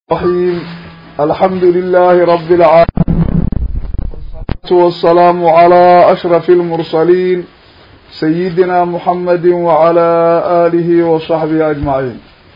الرحيم الحمد لله رب العالمين والصلاة والسلام على أشرف المرسلين سيدنا محمد وعلى آله وصحبه أجمعين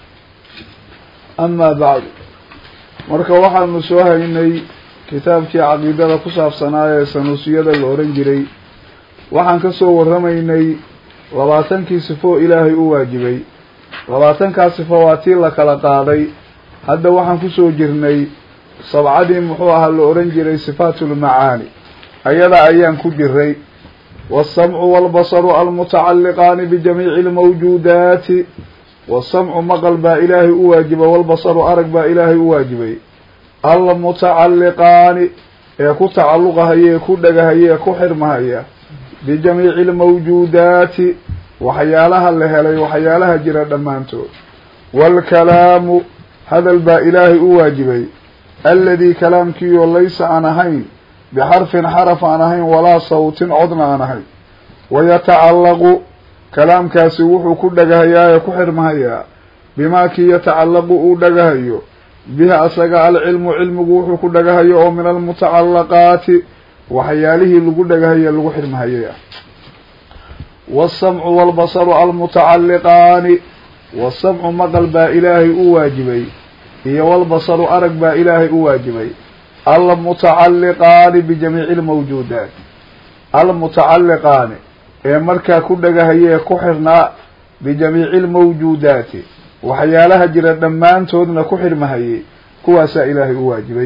أما بعد marka waxaanu soo haynay kitaabkii caqiidada ku saabsanaa ee sanuusiyada la oran jiray waxaan kasoo warramaynay labaatankii sifo ilaahay u waajibay labaatankaa sifo waa tii la kala qaaday hadda waxaan kusoo jirnay sabcadii muxuu ahaa la oran jiray sifaatulmacaani ayada ayaan ku jiray waasamcu waalbasaru almutacalliqaani bijamiici almawjuudaati wasamcu maqal baa ilaahay u waajibay walbasaru arag baa ilaahay u waajibay almutacalliqaani ee ku tacalluqahaya ee ku dhagahaya ee ku xirmahaya bijamiici almawjuudaati waxyaalaha la helay waxyaalaha jira dhammaantood waalkalaamu hadal baa ilaahay u waajibay alladii kalaamkiioo laysa aan ahayn bixarfin xaraf aan ahayn walaa sawtin codna aan ahayn wayatacallaqu kalaamkaasi wuxuu ku dhagahayaa ee ku xirmahayaa bimaa kii yatacallaqu uu dhagahayo bihi asaga alcilmu cilmigu wuxuu ku dhagahayo oo min almutacallaqaati waxyaalihii lagu dhagahaye lagu xirmahayay ah waasamcu waalbasaru almutacalliqaani waasamcu maqal baa ilaahay u waajibay iyo walbasaru arag baa ilaahay u waajibay almutacalliqaani bijamiici almawjuudaat almutacalliqaani ee markaa ku dhagahaya ee ku xirnaa bijamiici almawjuudaati waxyaalaha jira dhammaantoodna ku xirmahayay kuwaasaa ilaahay u waajibay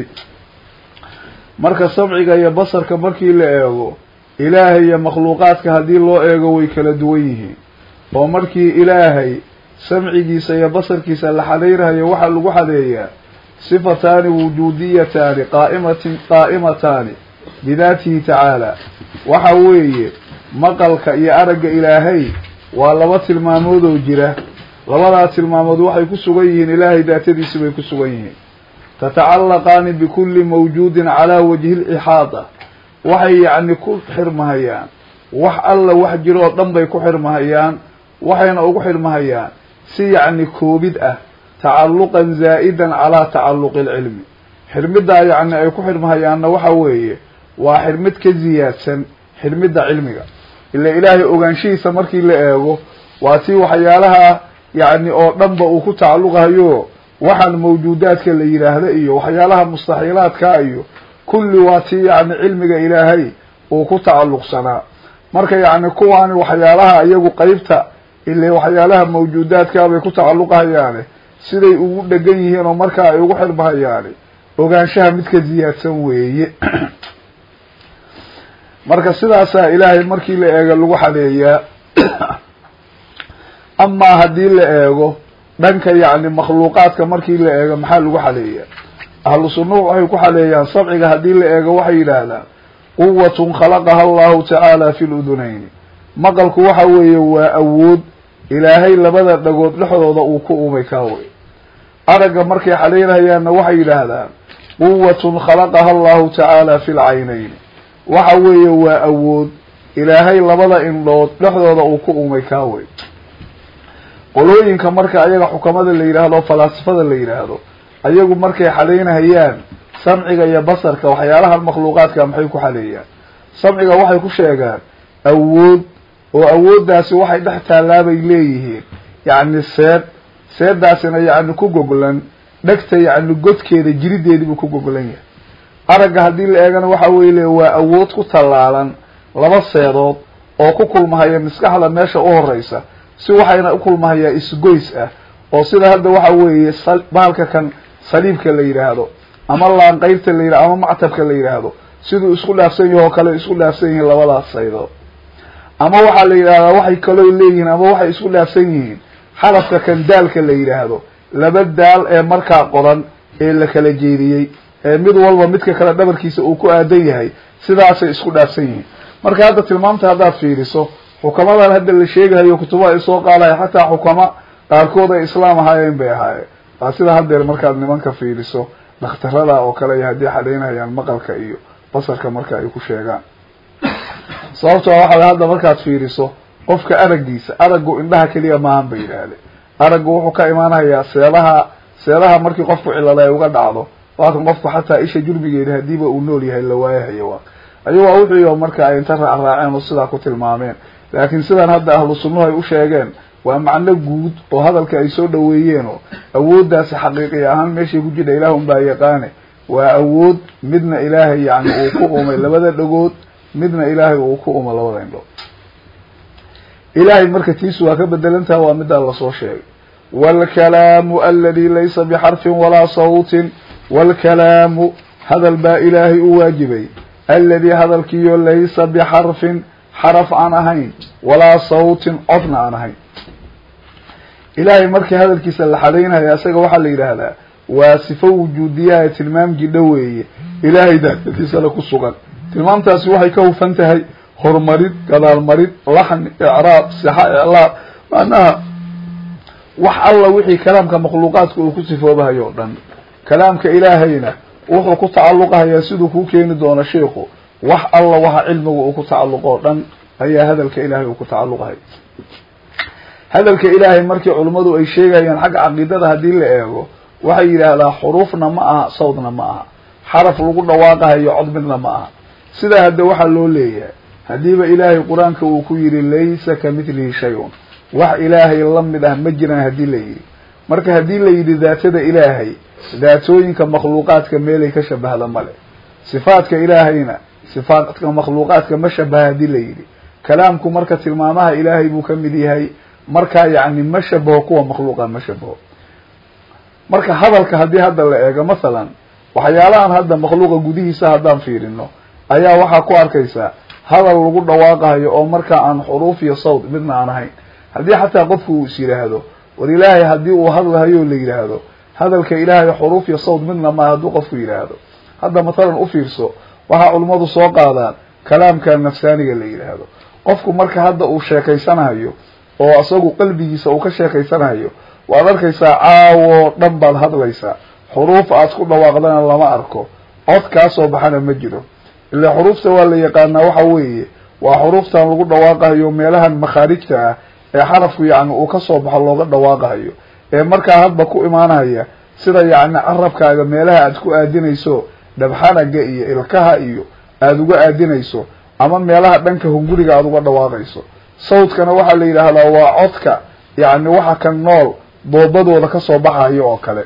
marka samciga iyo basarka markii la eego ilaahay iyo makhluuqaadka haddii loo eego way kala duwan yihiin oo markii ilaahay samcigiisa iyo basarkiisa la xadeyrhayo waxaa lagu xadeeyaa sifataani wujuudiyataani qaaimatin qaa'imataani bidaatihi tacaala waxa weeye maqalka iyo aragga ilaahay waa laba tilmaamood oo jira labadaa tilmaamood waxay ku sugan yihiin ilaahay daatadiisi bay ku sugan yihiin tatacallaqaani bikulli mawjuudin calaa wajhi lixaada waxay yacni ku xirmahayaan wax alla wax jiro oo dhan bay ku xirmahayaan waxayna ugu xirmahayaan si yacni koobid ah tacalluqan zaa'idan calaa tacalluqi alcilmi xirmiddaa yacni ay ku xirmahayaanna waxa weeye waa xirmid ka ziyaadsan xirmidda cilmiga ila ilaahay ogaanshihiisa markii la eego waa tii waxyaalaha yacni oo dhanba uu ku tacalluqayo waxaan mawjuudaadka la yidhaahda iyo waxyaalaha mustaxiilaadka iyo kulli waa tii yacni cilmiga ilaahay uu ku tacalluqsanaa marka yacni kuwaani waxyaalaha iyagu qeybta ile waxyaalaha mawjuudaadka bay ku tacalluqahayaane siday ugu dhegan yihiin oo markaa ay ugu xirmahayaani ogaanshaha mid ka ziyaadsan weeye marka sidaasaa ilaahay markii la eego lagu xadeeyaa amaa haddii la eego dhanka yacni makhluuqaadka markii la eego maxaa lagu xadeeyaa ahlu sunnuhu waxay ku xadeeyaan sabciga haddii la eego waxay yidhaahdaan quwatun khalaqaha allahu tacaala fi ludunayni maqalku waxa weeye waa awood ilaahay labada dhagood dhexdooda uu ku umay kaawey aragga markay xadeynahayaanna waxay yidhaahdaan quwatun khalaqaha allahu tacaala fi lcaynayni waxa weeye waa awood ilaahay labada indhood dhexdooda uu ku umay kaawey qolooyinka marka ayaga xukamada la yidhaahdo falaasifada la yidhaahdo ayagu markay xadeynahayaan samciga iyo basarka waxyaalahan makhluuqaadka maxay ku xadeeyaan samciga waxay ku sheegaan awood oo awooddaasi waxay dhex taallaabay leeyihiin yacni seed seedaasina yacni ku goglan dhegta yacni godkeeda jirideediibuu ku goglan yahay aragga haddii la eegana waxa weye le waa awood ku tallaalan laba seedood oo ku kulmahaya maskaxda meesha u horeysa si waxayna u kulmahayaa isgoys ah oo sida hadda waxa weeye bahalka kan saliibka la yidhaahdo ama laanqeybta la yidhahdo ama mactabka la yidhaahdo siduu isku dhaafsan yahi oo kale isku dhaafsan yihiin labadaas saydood ama waxaa la yidhahdaa waxay kaloo leeyihiin ama waxay isku dhaafsan yihiin xarafka kan daalka la yidhaahdo laba daal ee markaa qoran ee la kala jeediyey ee mid walba midka kale dhabarkiisa uu ku aadan yahay sidaasay isku dhaafsan yihiin marka hadda tilmaamta haddaad fiiriso xukamadan hadda la sheegahayo kutubaha ay soo qaadaya xataa xukama qaarkood ay islaam ahaayeen bay ahaayeen waa sida haddeer markaad nimanka fiiriso dhakhtarada oo kale iyo haddii xadeynayaan maqalka iyo basarka marka ay ku sheegaan sababtoo waxaa hadda markaad fiiriso qofka araggiisa araggu indhaha keliya maahan bay yidhaahdeen araggu wuxuu ka imaanayaa seedaha seedaha markii qofku cilada ay uga dhacdo waa kan qofku xataa isha jurbigeeda hadiiba uu nool yahay la waayahayo waa ayagoo wuxuu marka ay inta raacraaceen oo sidaa ku tilmaameen laakiin sidan hadda ahlu sunnuhu ay u sheegeen waa macno guud oo hadalka ay soo dhaweeyeen oo awooddaasi xaqiiqi ahaan meeshay ku jidha ilaah unbaa yaqaane waa awood midna ilaahay yani uu ku umay labada dhagood midna ilaahay uu ku umo labada indhood ilaahay marka tiisu waa ka bedelantaha waa middaa lasoo sheegay waalkalaamu aladi laysa bixarfin walaa sawtin waalkalaamu hadal baa ilaahay u waajibay aladi hadalkiiyo laysa bixarfin xaraf aan ahayn walaa sawtin codna aan ahayn ilaahay markii hadalkiisa la xadaynaya isaga waxaa la yidhaahdaa waa sifo wujuudiyaha tilmaam jidho weeye ilaahay daatadiisana ku sugan tilmaamtaasi waxay ka hufan tahay horumarid gadaalmarid laxni icraab sixa iclaab macnaha wax alla wixii kalaamka makhluuqaadka uu ku sifoobahayo o dhan kalaamka ilaahayna wuxuu ku tacalluqahayaa siduu kuu keeni doono sheikhu wax alla waxa cilmiga uu ku tacalluqo o dhan ayaa hadalka ilaahay uu ku tacalluqahay hadalka ilaahay markii culummadu ay sheegayaan xagga caqiidada haddii la eego waxay yidhaahdaa xuruufna ma aha sawdna ma aha xaraf lagu dhawaaqahayo cod midna ma aha sidaa hadda waxaa loo leeyahay haddiiba ilaahay qur-aanka uu ku yidhi laysa ka mithlihi shay-un wax ilaahay la mid ah ma jiraan haddii la yidhi marka haddii la yidhi daatada ilaahay daatooyinka makhluuqaadka meelay ka shabahda male sifaadka ilaahayna sifaadka makhluuqaadka ma shabaha haddii la yidhi kalaamku marka tilmaamaha ilaahay buu ka mid yahay markaa yacni ma shabaho kuwa makhluuqa ma shabaho marka hadalka haddii hadda la eego masalan waxyaalahan hadda makhluuqa gudihiisa haddaan fiirino ayaa waxaa ku arkaysaa hadal lagu dhawaaqayo oo markaa aan xuruuf iyo sawd midna aan ahayn haddii xataa qofku uu is yidhaahdo war ilaahay haddii uu hadlahayo la yidhaahdo hadalka ilaahay xuruuf iyo sawd midna maa hadduu qofku yidhaahdo hadda mathalan u fiirso waxaa culummadu soo qaadaan kalaamka nafsaaniga la yidhaahdo qofku marka hadda uu sheekaysanayo oo isagu qalbigiisa uu ka sheekaysanayo waad arkaysaa caawoo dhan baad hadlaysaa xuruuf aad ku dhawaaqdana lama arko cod kaa soo baxana ma jiro ila xuruufta waa la yaqaanaa waxa weeye waa xuruuftan lagu dhawaaqayo meelahan makhaarijta ah ee xarafku yacni uu kasoo baxo looga dhawaaqayo ee markaa hadba ku imaanaya sida yacni carabkaaga meelaha aad ku aadinayso dhabxanaga iyo ilkaha iyo aada uga aadinayso ama meelaha dhanka hunguriga aada uga dhawaaqayso sawdkana waxaa la yidhaahdaa waa codka yacni waxa ka nool doobadooda kasoo baxayo oo kale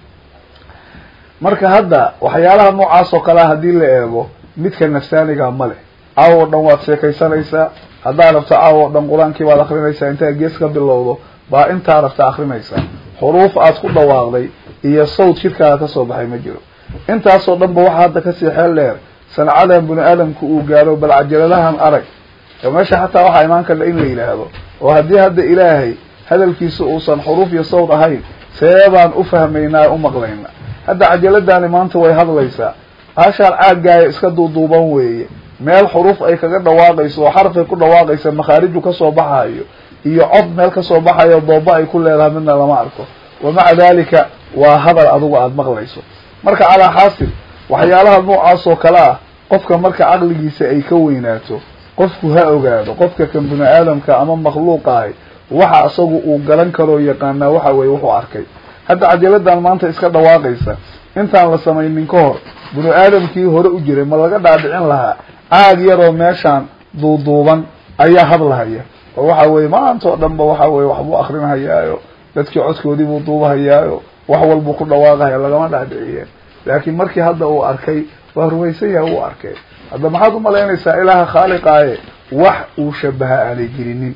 marka hadda waxyaalaha noocaas oo kalea haddii la eego midka nafsaaniga ma leh caawo o dhan waad sheekaysanaysaa haddaad rabto caawo o dhan qur-aankii baad akrinaysaa intaad gees ka bilowdo baa intaa rabta akrinaysaa xuruuf aad ku dhawaaqday iyo sawd shirkaaga kasoo baxay ma jiro intaasoo dhan ba waxaa hadda kasii xeel dheer sancadan bini aadamku uu gaaro bal cajaladahan arag meesha xataa waxaa imaan karta in la yidhaahdo oo haddii hadda ilaahay hadalkiisa uusan xuruuf iyo sawd ahayn see baan u fahmaynaa u maqlayna hadda cajaladani maanta way hadlaysaa hashaan caaggaaya iska duuduuban weeye meel xuruuf ay kaga dhawaaqayso oo xarafay ku dhawaaqaysa makhaariju kasoo baxayo iyo cod meel kasoo baxayo dooba ay ku leedahay midna lama arko wa maca dalika waa hadal adigu aada maqlayso marka calaa xaasil waxyaalaha noocaas oo kale ah qofka marka caqligiisa ay ka weynaato qofku ha ogaado qofka kan bini aadamka ama makhluuqa ahi waxa isagu uu garan karoo yaqaanaa waxa weye wuxuu arkay hadda cajaladan maanta iska dhawaaqaysa intaan la samaynin ka hor bini aadamkii hore u jiray ma laga dhaadhicin lahaa caag yaroo meeshaan duuduuban ayaa hadlahaya oo waxa weye maanta oo dhan ba waxa weye waxbuu akrinhayaayo dadkii codkoodii buu duubahayaayo wax walbuu ku dhawaaqahaya lagama dhaadhiciyeen laakiin markii hadda uu arkay waa rumaysan yahay uu arkay hadda maxaad umalaynaysaa ilaaha khaaliqaaye wax uu shabaha aanay jirinin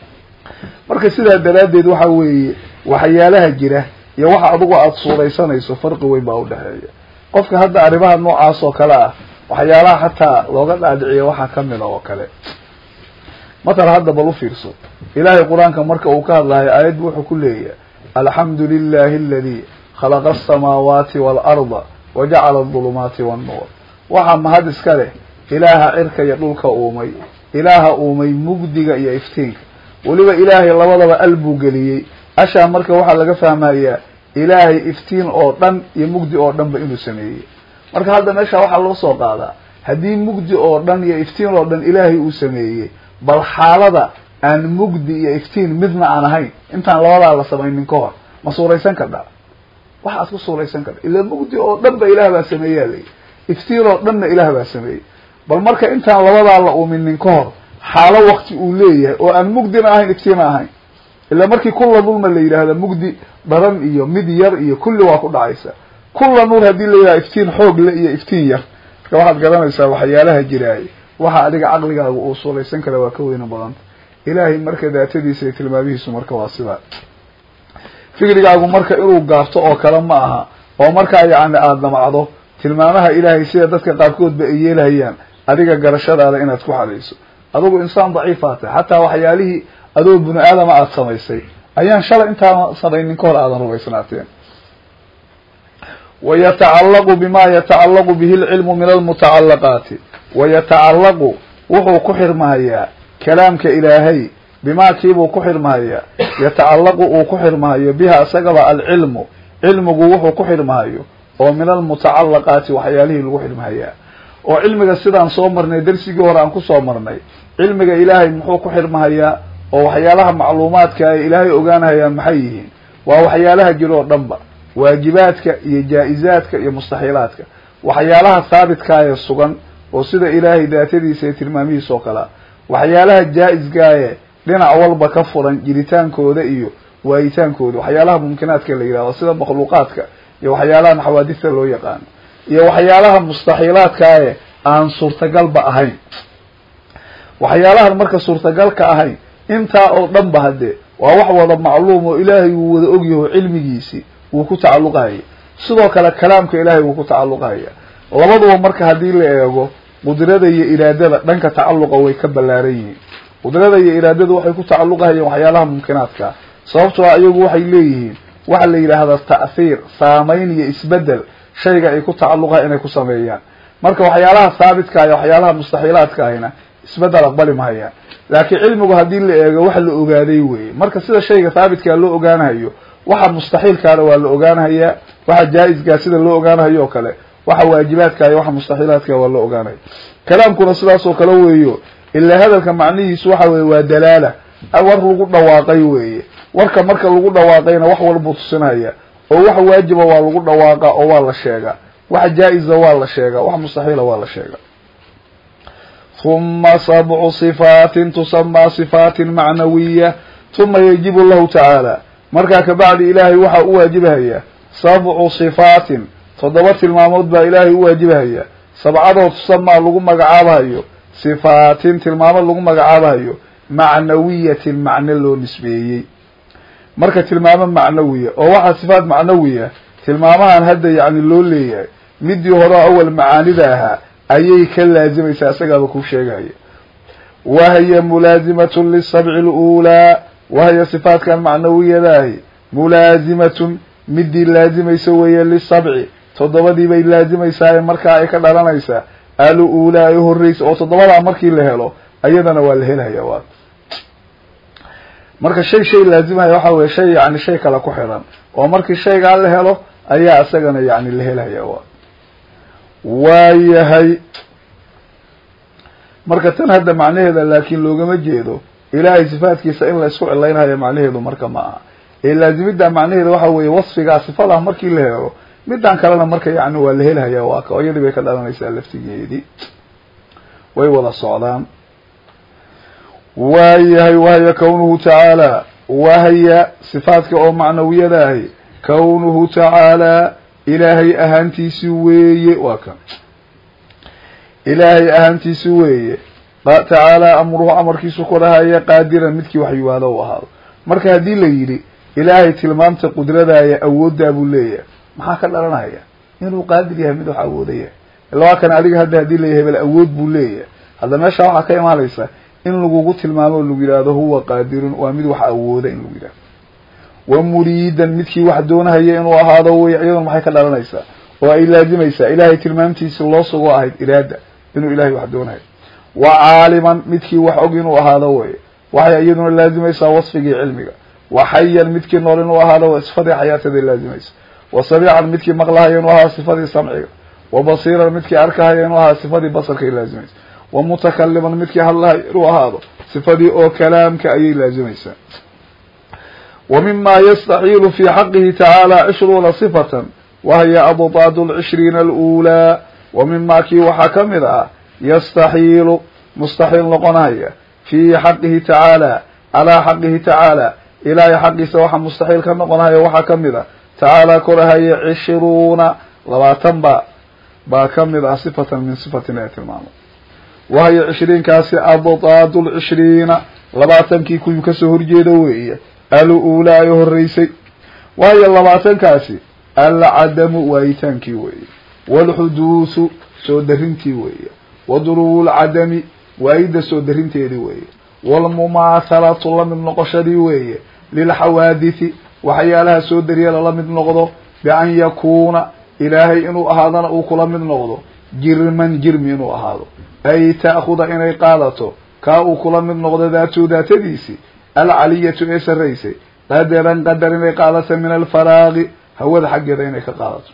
marka sidaa daraaddeed waxa weeye waxyaalaha jira iyo waxa adigu aada suuraysanayso farqi weyn baa udhexeeya qofka hadda arrimaha noocaas oo kale ah waxyaalaha xataa looga dhaadhiciya waxaa kamida oo kale matal hadda bal u fiirso ilaahay qur-aanka marka uu ka hadlahay aayaddu wuxuu ku leeyahay alxamdu lilahi aladi khalaqa asamaawaati waalarda wajacala adulumaati wannuur waxaa mahad iska leh ilaaha cirka iyo dhulka uumay ilaaha uumay mugdiga iyo iftiinka weliba ilaahay labadaba al buu geliyey ashaa marka waxaa laga fahmayaa ilaahay iftiin oo dhan iyo mugdi oo dhan ba inuu sameeyey marka hadda meesha waxaa loo soo qaadaa haddii mugdi oo dhan iyo iftiin oo dhan ilaahay uu sameeyey bal xaalada aan mugdi iyo iftiin midna aan ahayn intaan labadaa la samaynin ka hor ma suuraysan kardhaa wax aad ku suulaysan karta ila mugdi oo dhan ba ilaah baa sameeyaa layi iftiin oo dhanna ilaah baa sameeyey bal marka intaan labadaa la uuminin ka hor xaalo wakti uu leeyahay oo aan mugdina ahayn iftiina ahayn ila markii kulla nuurna la yidhaahda mugdi daran iyo mid yar iyo kulli waa ku dhacaysa kulla nuur haddii la yidhahda iftiin xoog le iyo iftiin yar marka waxaad garanaysaa waxyaalaha jiraaye waxa adiga caqligaaga uu suulaysan kara waa ka weyna badanta ilaahay marka daatadiisa iyo tilmaamihiisu marka waa sidaa fikrigaagu marka inuu gaabto oo kale ma aha oo markaa yacni aada damacdo tilmaamaha ilaahay sida dadka qaarkoodba ay yeelhayaan adiga garashadaada inaad ku xadayso adugu insaan daciifaa tahay xataa waxyaalihii adoo bini aadama aada samaysay ayaan shalay intaana samaynin ka hor aadan rumaysnaateen wayatacallaqu bima yatacallaqu bihi lcilmu min almutacallaqaati wayatacallaqu wuxuu ku xirmahayaa kalaamka ilaahay bimaa kiibuu ku xirmahayaa yatacallaqu uu ku xirmahayo biha isagaba alcilmu cilmigu wuxuu ku xirmahayo oo min almutacallaqaati waxyaalihii lagu xirmahayaa oo cilmiga sidaan soo marnay darsigii hore aan kusoo marnay cilmiga ilaahay muxuu ku xirmahayaa oo waxyaalaha macluumaadka ay ilaahay ogaanahayaan maxay yihiin waa waxyaalaha jiro oo dhanba waajibaadka iyo jaa-izaadka iyo mustaxiilaadka waxyaalaha haabitkaayee sugan oo sida ilaahay daatadiisa iyo tilmaamihiisa oo kalea waxyaalaha jaa-isgaaye dhinac walba ka furan jiritaankooda iyo waayitaankooda waxyaalaha mumkinaadka la yidhahdo sida makhluuqaadka iyo waxyaalahan xawaadista loo yaqaano iyo waxyaalaha mustaxiilaadkaaye aan suurtagalba ahayn waxyaalahan marka suurtagalka ahayn intaa oo dhan ba haddee waa wax wada macluum oo ilaahay wuu wada ogyaho cilmigiisi wuu ku tacalluqahaya sidoo kale kalaamka ilaahay wuu ku tacalluqahaya labaduba marka haddii la eego qudrada iyo iraadada dhanka tacalluqa way ka ballaaran yihiin qudrada iyo iraadada waxay ku tacalluqahayeen waxyaalaha mumkinaadka sababtoo a iyagu waxay leeyihiin waxa la yidhaahdaa ta'hiir saamayn iyo isbedel shayga ay ku tacalluqaha inay ku sameeyaan marka waxyaalaha haabitka iyo waxyaalaha mustaxiilaadka ahina isbedel aqbali mahayaan laakiin cilmigu haddii la eego wax la ogaaday weye marka sida shayga haabitkaa loo ogaanahayo waxa mustaxiilkaana waa la ogaanahayaa waxa jaa-iskaa sida loo ogaanahayo oo kale waxa waajibaadka iyo waxa mustaxiilaadka waa loo ogaanaya kalaamkuna sidaas oo kale weeyo ilaa hadalka macnihiisu waxa weye waa dalaala war lagu dhawaaqay weeye warka marka lagu dhawaaqayna wax walbuu tusinaya oo wax waajiba waa lagu dhawaaqa oo waa la sheegaa wax jaa-isa waa la sheegaa wax mustaxiila waa la sheegaa huma sabcu sifaatin tusamaa sifaatin macnawiya huma yajibu lahu tacaala markaa kabacdi ilaahay waxaa u waajibahaya sabcu sifaatin toddoba tilmaamood baa ilaahay u waajibahaya sabcadoo tusamaa lagu magacaabahayo sifaatin tilmaamood lagu magacaabahayo macnawiyatin macno loo nisbeeyey marka tilmaamo macnawiya oo waxaa sifaat macnawiya tilmaamahan hadda yacni loo leeyahay midii hore awal macaanida ahaa ayay ka laazimaysaa isagaaba ku sheegaya wahiya mulaazimatun lisabci luulaa wahiya sifaatkan macnawiyadaahi mulaazimatun midii laazimaysa weeye lisabci toddobadii bay laazimaysaa markaa ay ka dhalanaysaa aluulaa ay horreysa oo toddobadaa markii la helo ayadana waa la helaya waa marka shay shay laazimaya waxa weye shay yani shay kale ku xidhan oo markii shaygaa la helo ayaa isagana yani la helaya waa waayahay marka tan hadda macnaheeda laakiin loogama jeedo ilaahay sifaatkiisa in la isku cilaynhayo macnaheedu marka ma aha ee laazimidda macnaheeda waxa weeye wasfigaa sifadah markii la helo midan kalena marka yani waa la helhaya waa ka oo iyadii bay ka dhalanaysaa laftigeedii way wada socdaan waayahay wahya kawnuhu tacaala wahya sifaadka oo macnawiyadaahi kawnuhu tacaalaa ilaahay ahaantiisi weeye waa kan ilaahay ahaantiisi weeye tacaalaa amruhu amarkiisu korahaya qaadiran midkii waxyiwaado u ahaado marka haddii la yidhi ilaahay tilmaamta qudradaaya awooddaa buu leeyahay maxaa ka dhalanaya inuu qaadir yahay mid wax awoodaya ila waa kan adiga hadda haddii layahay bal awood buu leeyahay hadda meesha waxaa ka imaanaysa in lagugu tilmaamo o lagu yidhaahdo huwa qaadirun waa mid wax awooda in lagu yidhahdo wa muriidan midkii wax doonahaya inuu ahaado wey iyaduna maxay ka dhalanaysaa oo ay laazimaysaa ilaahay tilmaamtiisi loo sugo ahayd iraada inuu ilahay wax doonayo wa caaliman midkii wax og inuu ahaado wey waxay iyaduna laazimaysaa wasfigii cilmiga wa xayan midkii nool inuu ahaado w sifadii xayaataday laazimaysa wa samiican midkii maqlahaya inuu ahaa sifadii samciga wa basiiran midkii arkahaya inuu ahaa sifadii basarkay laazimaysa wa mutakaliman midkii hadlahaya inuu ahaado sifadii oo kalaamka ayay laazimaysaa wa mima yastaxiilu fi xaqihi tacaala cishruuna sifatan wahiya abdaad lcishriina alulaa wa mima kii waxaa ka mid ah yastaxiilu mustaxiil noqonaya fi xaqihi tacaala calaa xaqihi tacaala ilaahay xaqiisa waxaa mustaxiil ka noqonaya waxaa ka mid a tacaala korahaya cishruuna labaatan ba baa ka mid ah sifatan min sifatin ee tilmaamo wahiya cishriinkaasi abdaad lcishriina labaatankii kuwii kasoo horjeeda weeye al-uulaa ee horeysay waayo labaatankaasi alcadamu waayitaankii weeye waalxuduusu soo darintii weeye wa durubu lcadami waayidda soo darinteedii weeye waalmumaahalatu la mid noqoshadii weeye lilxawaadithi waxyaalaha soo dariya lala mid noqdo bian yakuuna ilaahay inuu ahaadana uu kula mid noqdo jirman jirmi inuu ahaado ay ta'khuda inay qaadato kaa uu kula mid noqdo daatu daatadiisi alcaliyatu ee sarraysay qadaran qadar inay qaadato min alfaraaqi hawada xaggeeda inay ka qaadato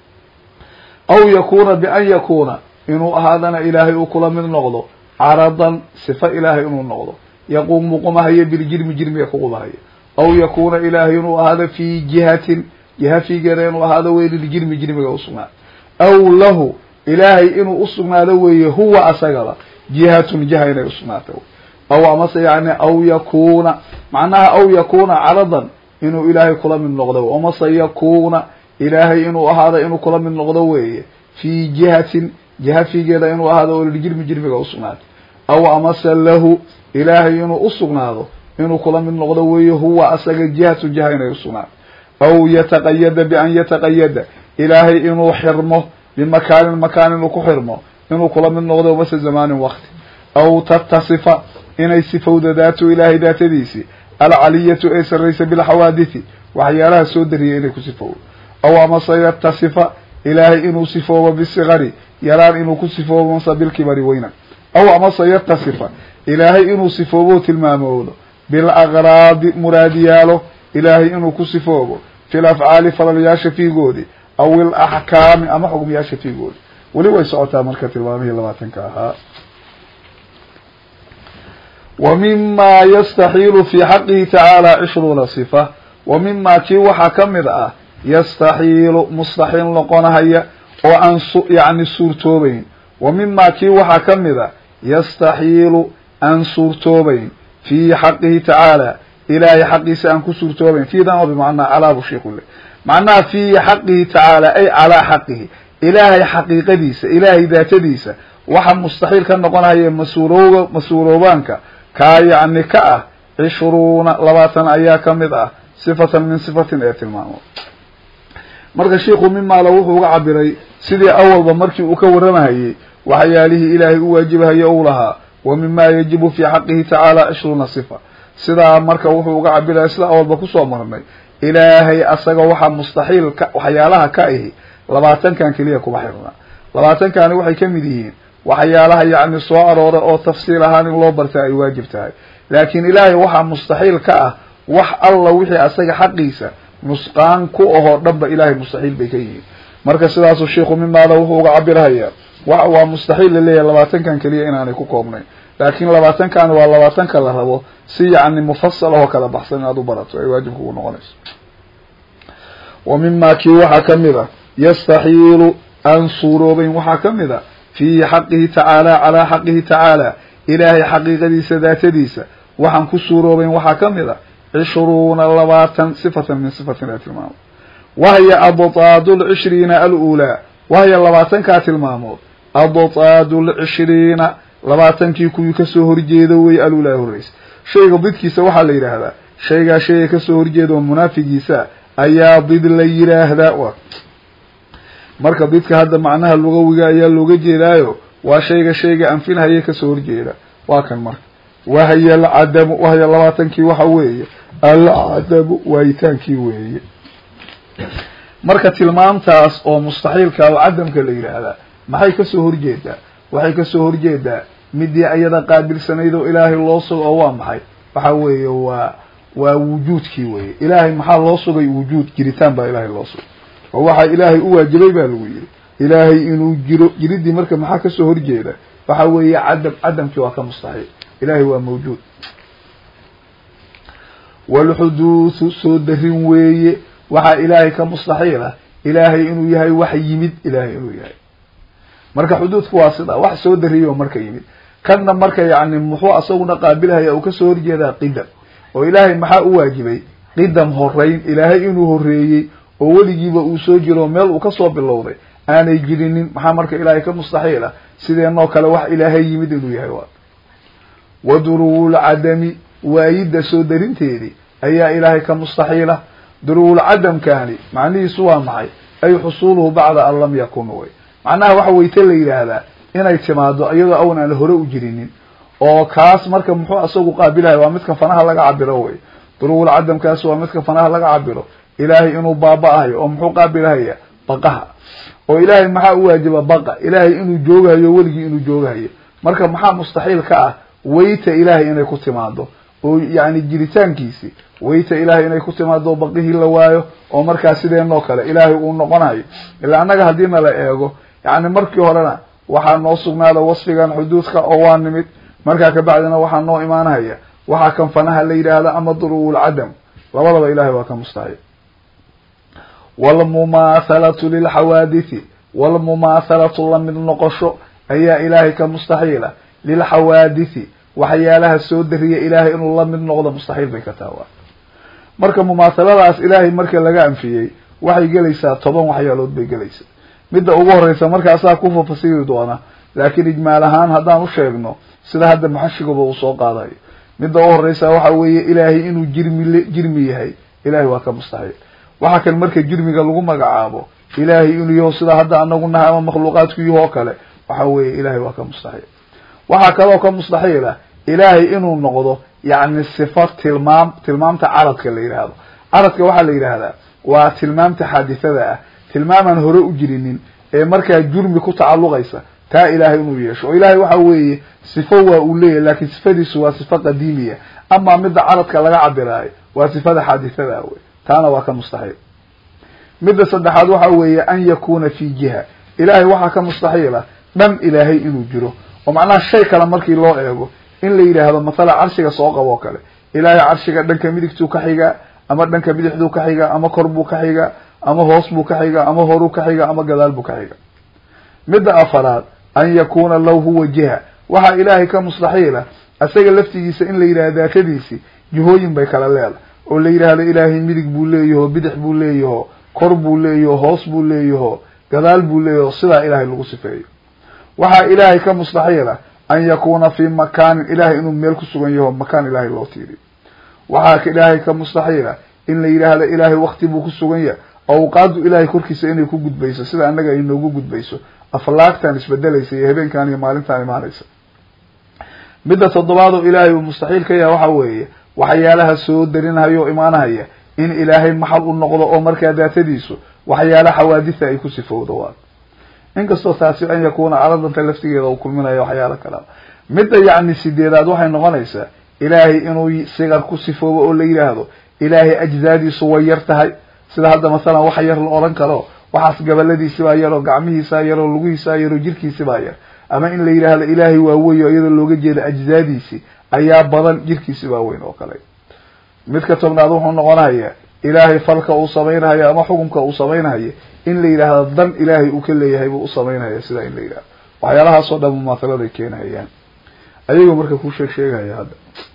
aw yakuuna bian yakuuna inuu ahaadana ilaahay uu kula mid noqdo caradan sifa ilaahay inuu noqdo yaquumu qumahaya biljirmi jirmiga ku qumahaya aw yakuuna ilaahay inuu ahaado fi jihatin jiha figeeda inuu ahaado wey liljirmi jirmiga usugnaado aw lahu ilaahay inuu usugnaado weeye huwa asagaba jihatun jiha inay usugnaato aw amase yani aw yakuuna macnaha aw yakuuna caradan inuu ilaahay kula mid noqdo amase yakuuna ilaahay inuu ahaado inuu kula mid noqdo weeye fi jihatin jiha figeeda inuu ahaado oo liljirmi jirmiga usugnaato aw amase lahu ilaahay inuu usugnaado inuu kula mid noqdo weeye huwa asaga jihatu jiha inay usugnaato aw yataqayada bian yataqayada ilaahay inuu xirmo bimakaanin makaan inuu ku xirmo inuu kula mid noqdo mase zamaanin wakti aw tatasifa inay sifowda daatu ilaahay daatadiisi alcaliyatu ee sarraysa bilxawaadithi waxyaalaha soo dariyay inay ku sifowdo aw amase yatasifa ilaahay inuu sifoobo bisigari yaraan inuu ku sifoobo mase bilkibari weynan aw amase yatasifa ilaahay inuu sifoobo tilmaamoodo bilaqraadi muraadiyaalo ilaahay inuu ku sifoobo fi lafcaali falalyaasha fiigoodi aw ilaxkaami ama xugmiyaasha fiigoodi weli way socotaa marka tilmaamihii labaatanka ahaa wa mima yastaxiilu fi xaqihi tacaala cishruuna sifa wa mima kii waxaa ka mid ah yastaxiilu mustaxiil noqonahaya oo aan yani suurtoobayn wa mima kii waxaa ka mid a yastaxiilu aan suurtoobayn fi xaqihi tacaala ilaahay xaqiisa aan ku suurtoobayn fiidan oo bimacnaa calaabu sheikhu le macnaha fi xaqihi tacaala ay calaa xaqihi ilaahay xaqiiqadiisa ilaahay daatadiisa waxa mustaxiil ka noqonaya mas-uulooga mas-uuloobaanka kaa yacni ka ah cishruuna labaatan ayaa ka mid ah sifatan min sifatin ee tilmaamo marka sheikhu mimaala wuxuu uga cabiray sidii awalba markii uu ka warramahayey waxyaalihii ilaahay u waajibahayo ou lahaa wa mima yajibu fi xaqihi tacaala cishruuna sifa sidaa marka wuxuu uga cabiraya sida awalba kusoo marnay ilaahay asaga waxaa mustaxiil ka waxyaalaha ka ahi labaatankan keliya kuma xirna labaatankani waxay ka mid yihiin waxyaalaha yacni soo aroora oo tafsiil ahaan in loo barta ay waajib tahay laakiin ilaahay waxaa mustaxiil ka ah wax alla wixii asaga xaqiisa nusqaan ku ahoo dhanba ilaahay mustaxiil bay ka yihiin marka sidaasuu sheikhu mimaada wuxuu uga cabirhayaa wa waa mustaxiil laleeyahay labaatankan keliya inaanay ku koobnayn laakiin labaatankan waa labaatanka la rabo si yacni mufasal ahoo kala baxsan inaad u barato ay waajib kugu noqonayso wa mima kii waxaa ka mid a yastaxiilu aan suuroobayn waxaa ka mid a fi xaqihi tacaala calaa xaqihi tacaala ilaahay xaqiiqadiisa daatadiisa waxaan ku suuroobayn waxaa ka mid a cishruuna labaatan sifatan min sifatin ee tilmaamo wahya abtaadu lcishriina alulaa wahya labaatankaa tilmaamood abtaadu lcishriina labaatankii kuwii kasoo horjeeda wey alulaa horreysa shayga didkiisa waxaa la yidhaahdaa shaygaa shayga kasoo horjeeda oo munaafigiisa ayaa did la yidhaahdaa marka didka hadda macnaha lugawiga ayaa looga jeedaayo waa shayga shayga anfinhaya kasoo horjeeda waa kan marka wahya alcadamu wahya labaatankii waxa weeye alcadamu waayitaankii weeye marka tilmaamtaas oo mustaxiilka oo cadamka la yidhaahdaa maxay kasoo horjeedaa waxay kasoo horjeedaa midii ayada qaabilsanayd oo ilaahay loo sugo oo waa maxay waxa weeye waa waa wujuudkii weye ilaahay maxaa loo sugay wujuud jiritaan baa ilaahay loo sugay oo waxaa ilaahay u waajibay baa lagu yidhi ilaahay inuu jiro jiridii marka maxaa kasoo horjeeda waxa weeye cadam cadamkii waa ka mustaxiil ilahay waa mawjuud walxuduuthu soo darin weeye waxaa ilaahay ka mustaxiil ah ilaahay inuu yahay wax yimid ilaahay inuu yahay marka xuduudku waa sida wax soo dariyo marka yimid kanna marka yani muxuu asaguna qaabilhaya uu kasoo horjeedaa qidam oo ilaahay maxaa u waajibay qidam horeyn ilaahay inuu horeeyey oo weligiiba uu soo jiro meel uu kasoo bilowday aanay jirinin maxaa marka ilaahay ka mustaxiil ah sideenoo kale wax ilaahay yimid inuu yahay waa wa duruwulcadami waayidda soo darinteedii ayaa ilaahay ka mustaxiila duruwulcadamkaani macnihiisu waa maxay ay xusuuluhu bacda an lam yakun wey macnaha waxa weyte la yidhaahdaa inay timaado iyadoo awan aan hore u jirinin oo kaas marka muxuu asagu qaabilahay waa midka fanaha laga cabiro wey duruwulcadamkaas waa midka fanaha laga cabiro ilaahay inuu baaba-ahayo oo muxuu qaabilahaya baqaha oo ilaahay maxaa u waajiba baqa ilaahay inuu joogahayo weligii inuu joogahayo marka maxaa mustaxiil ka ah weyta ilaahay inay ku timaado oo yani jiritaankiisi weyta ilaahay inay ku timaado oo baqihii la waayo oo markaa sideenoo kale ilaahay uu noqonayo ilaa annaga haddii na la eego yani markii horena waxaa noo sugnaada wasfigan xuduudka oo waa nimid markaa kabacdina waxaa noo imaanahaya waxaa kan fanaha la yidhaahda ama duruwulcadam labadaba ilahay waa ka mustaxiil walmumaahalatu lilxawaadithi walmumaahalatu lamid noqosho ayaa ilaahay ka mustaxiila lilxawaadithi waxyaalaha soo dariya ilaahay inuu la mid noqdo mustaxiil bay ka taawaa marka mumaahaladaas ilaahay marka laga anfiyey waxay gelaysaa toban waxyaalood bay gelaysaa midda ugu horeysa markaasaa ku fafasiri doona laakiin ijmaal ahaan haddaan u sheegno sida hadda maxashiguba uu soo qaadayo midda ugu horeysa waxa weeye ilaahay inuu jirmi jirmi yahay ilahay waa ka mustaxiil waxa kan marka jirmiga lagu magacaabo ilaahay inuu yaho sida hadda anagu nahay ama makhluuqaadku yahoo kale waxa weeye ilahay waa ka mustaxiil waxaa kaloo ka mustaxiil ah ilaahay inuu noqdo yani sifa tilmaam tilmaamta caradka la yidhaahdo caradka waxaa la yidhaahdaa waa tilmaamta xaadithada ah tilmaamaan hore u jirinin ee markaa jurmi ku tacalluqaysa taa ilaahay inuu yeesho oo ilaahay waxa weeye sifo waa uu leeyahy laakiin sifadiisu waa sifo qadiimiya amaa midda caradka laga cabiraayo waa sifada xaadithada wey taana waa ka mustaxiil midda saddexaad waxa weeye an yakuna fi jiha ilaahay waxaa ka mustaxiila dhan ilaahay inuu jiro oo macnaha shay kale markii loo eego in la yidhaahdo mathala carshiga soo qabo o kale ilaahay carshiga dhanka midigtuu ka xigaa ama dhanka bidixduu ka xigaa ama kor buu ka xigaa ama hoos buu ka xigaa ama horuu ka xigaa ama gadaal buu ka xigaa midda afaraad an yakuna law huwa jiha waxaa ilaahay ka mustaxiila isaga laftigiisa in la yidhahdo daatadiisi jihooyin bay kala leedahay oo la yidhaahdo ilaahay midig buu leeyaho bidix buu leeyaho kor buu leeyaho hoos buu leeyaho gadaal buu leeyaho sidaa ilaahay lagu sifeeyo waxaa ilaahay ka mustaxiila an yakuna fi makaanin ilahay inuu meel ku sugan yaho makaan ilaahay loo tiiriyo waxaa ilaahay ka mustaxiila in la yidhaahdo ilaahay wakti buu ku sugan yahay awqaadu ilaahay korkiisa inay ku gudbayso sida annaga ay noogu gudbayso aflaagtan isbedelaysa iyo habeenkan iyo maalintan imaanaysa midda toddobaad oo ilaahay uu mustaxiil ka yahay waxa weeye waxyaalaha soo darinahaya oo imaanahaya in ilaahay maxal u noqdo oo markaa daatadiisu waxyaalaha xawaaditha ay ku sifowdo waa inkastoo taasi an yakuna caradanta laftigeeda uu kulminayo waxyaalo kala midda yacni sideedaad waxay noqonaysaa ilaahay inuu sigar ku sifoobo oo la yidhaahdo ilaahay ajzaadiisu way yar tahay sida hadda masalan wax yar la odhan karo waxaas gabaladiisibaa yar oo gacmihiisaa yar oo lugihiisaa yar oo jirkiisibaa yar ama in la yidhaahdo ilaahay waa wey o iyadoo looga jeeda ajzaadiisi ayaa badan jirkiisibaa weyn oo kale midka tobnaad wuxuu noqonaya ilaahay falka uu samaynahayo ama xukumka uu samaynahayo in la yidhaahdo dan ilaahay uu ka leeyahay buu u samaynaya sidaa in la yidhahdo waxyaalahaasoo dhan mumaathaladaay keenahayaan ayagoo marka ku sheeg sheegaya hadda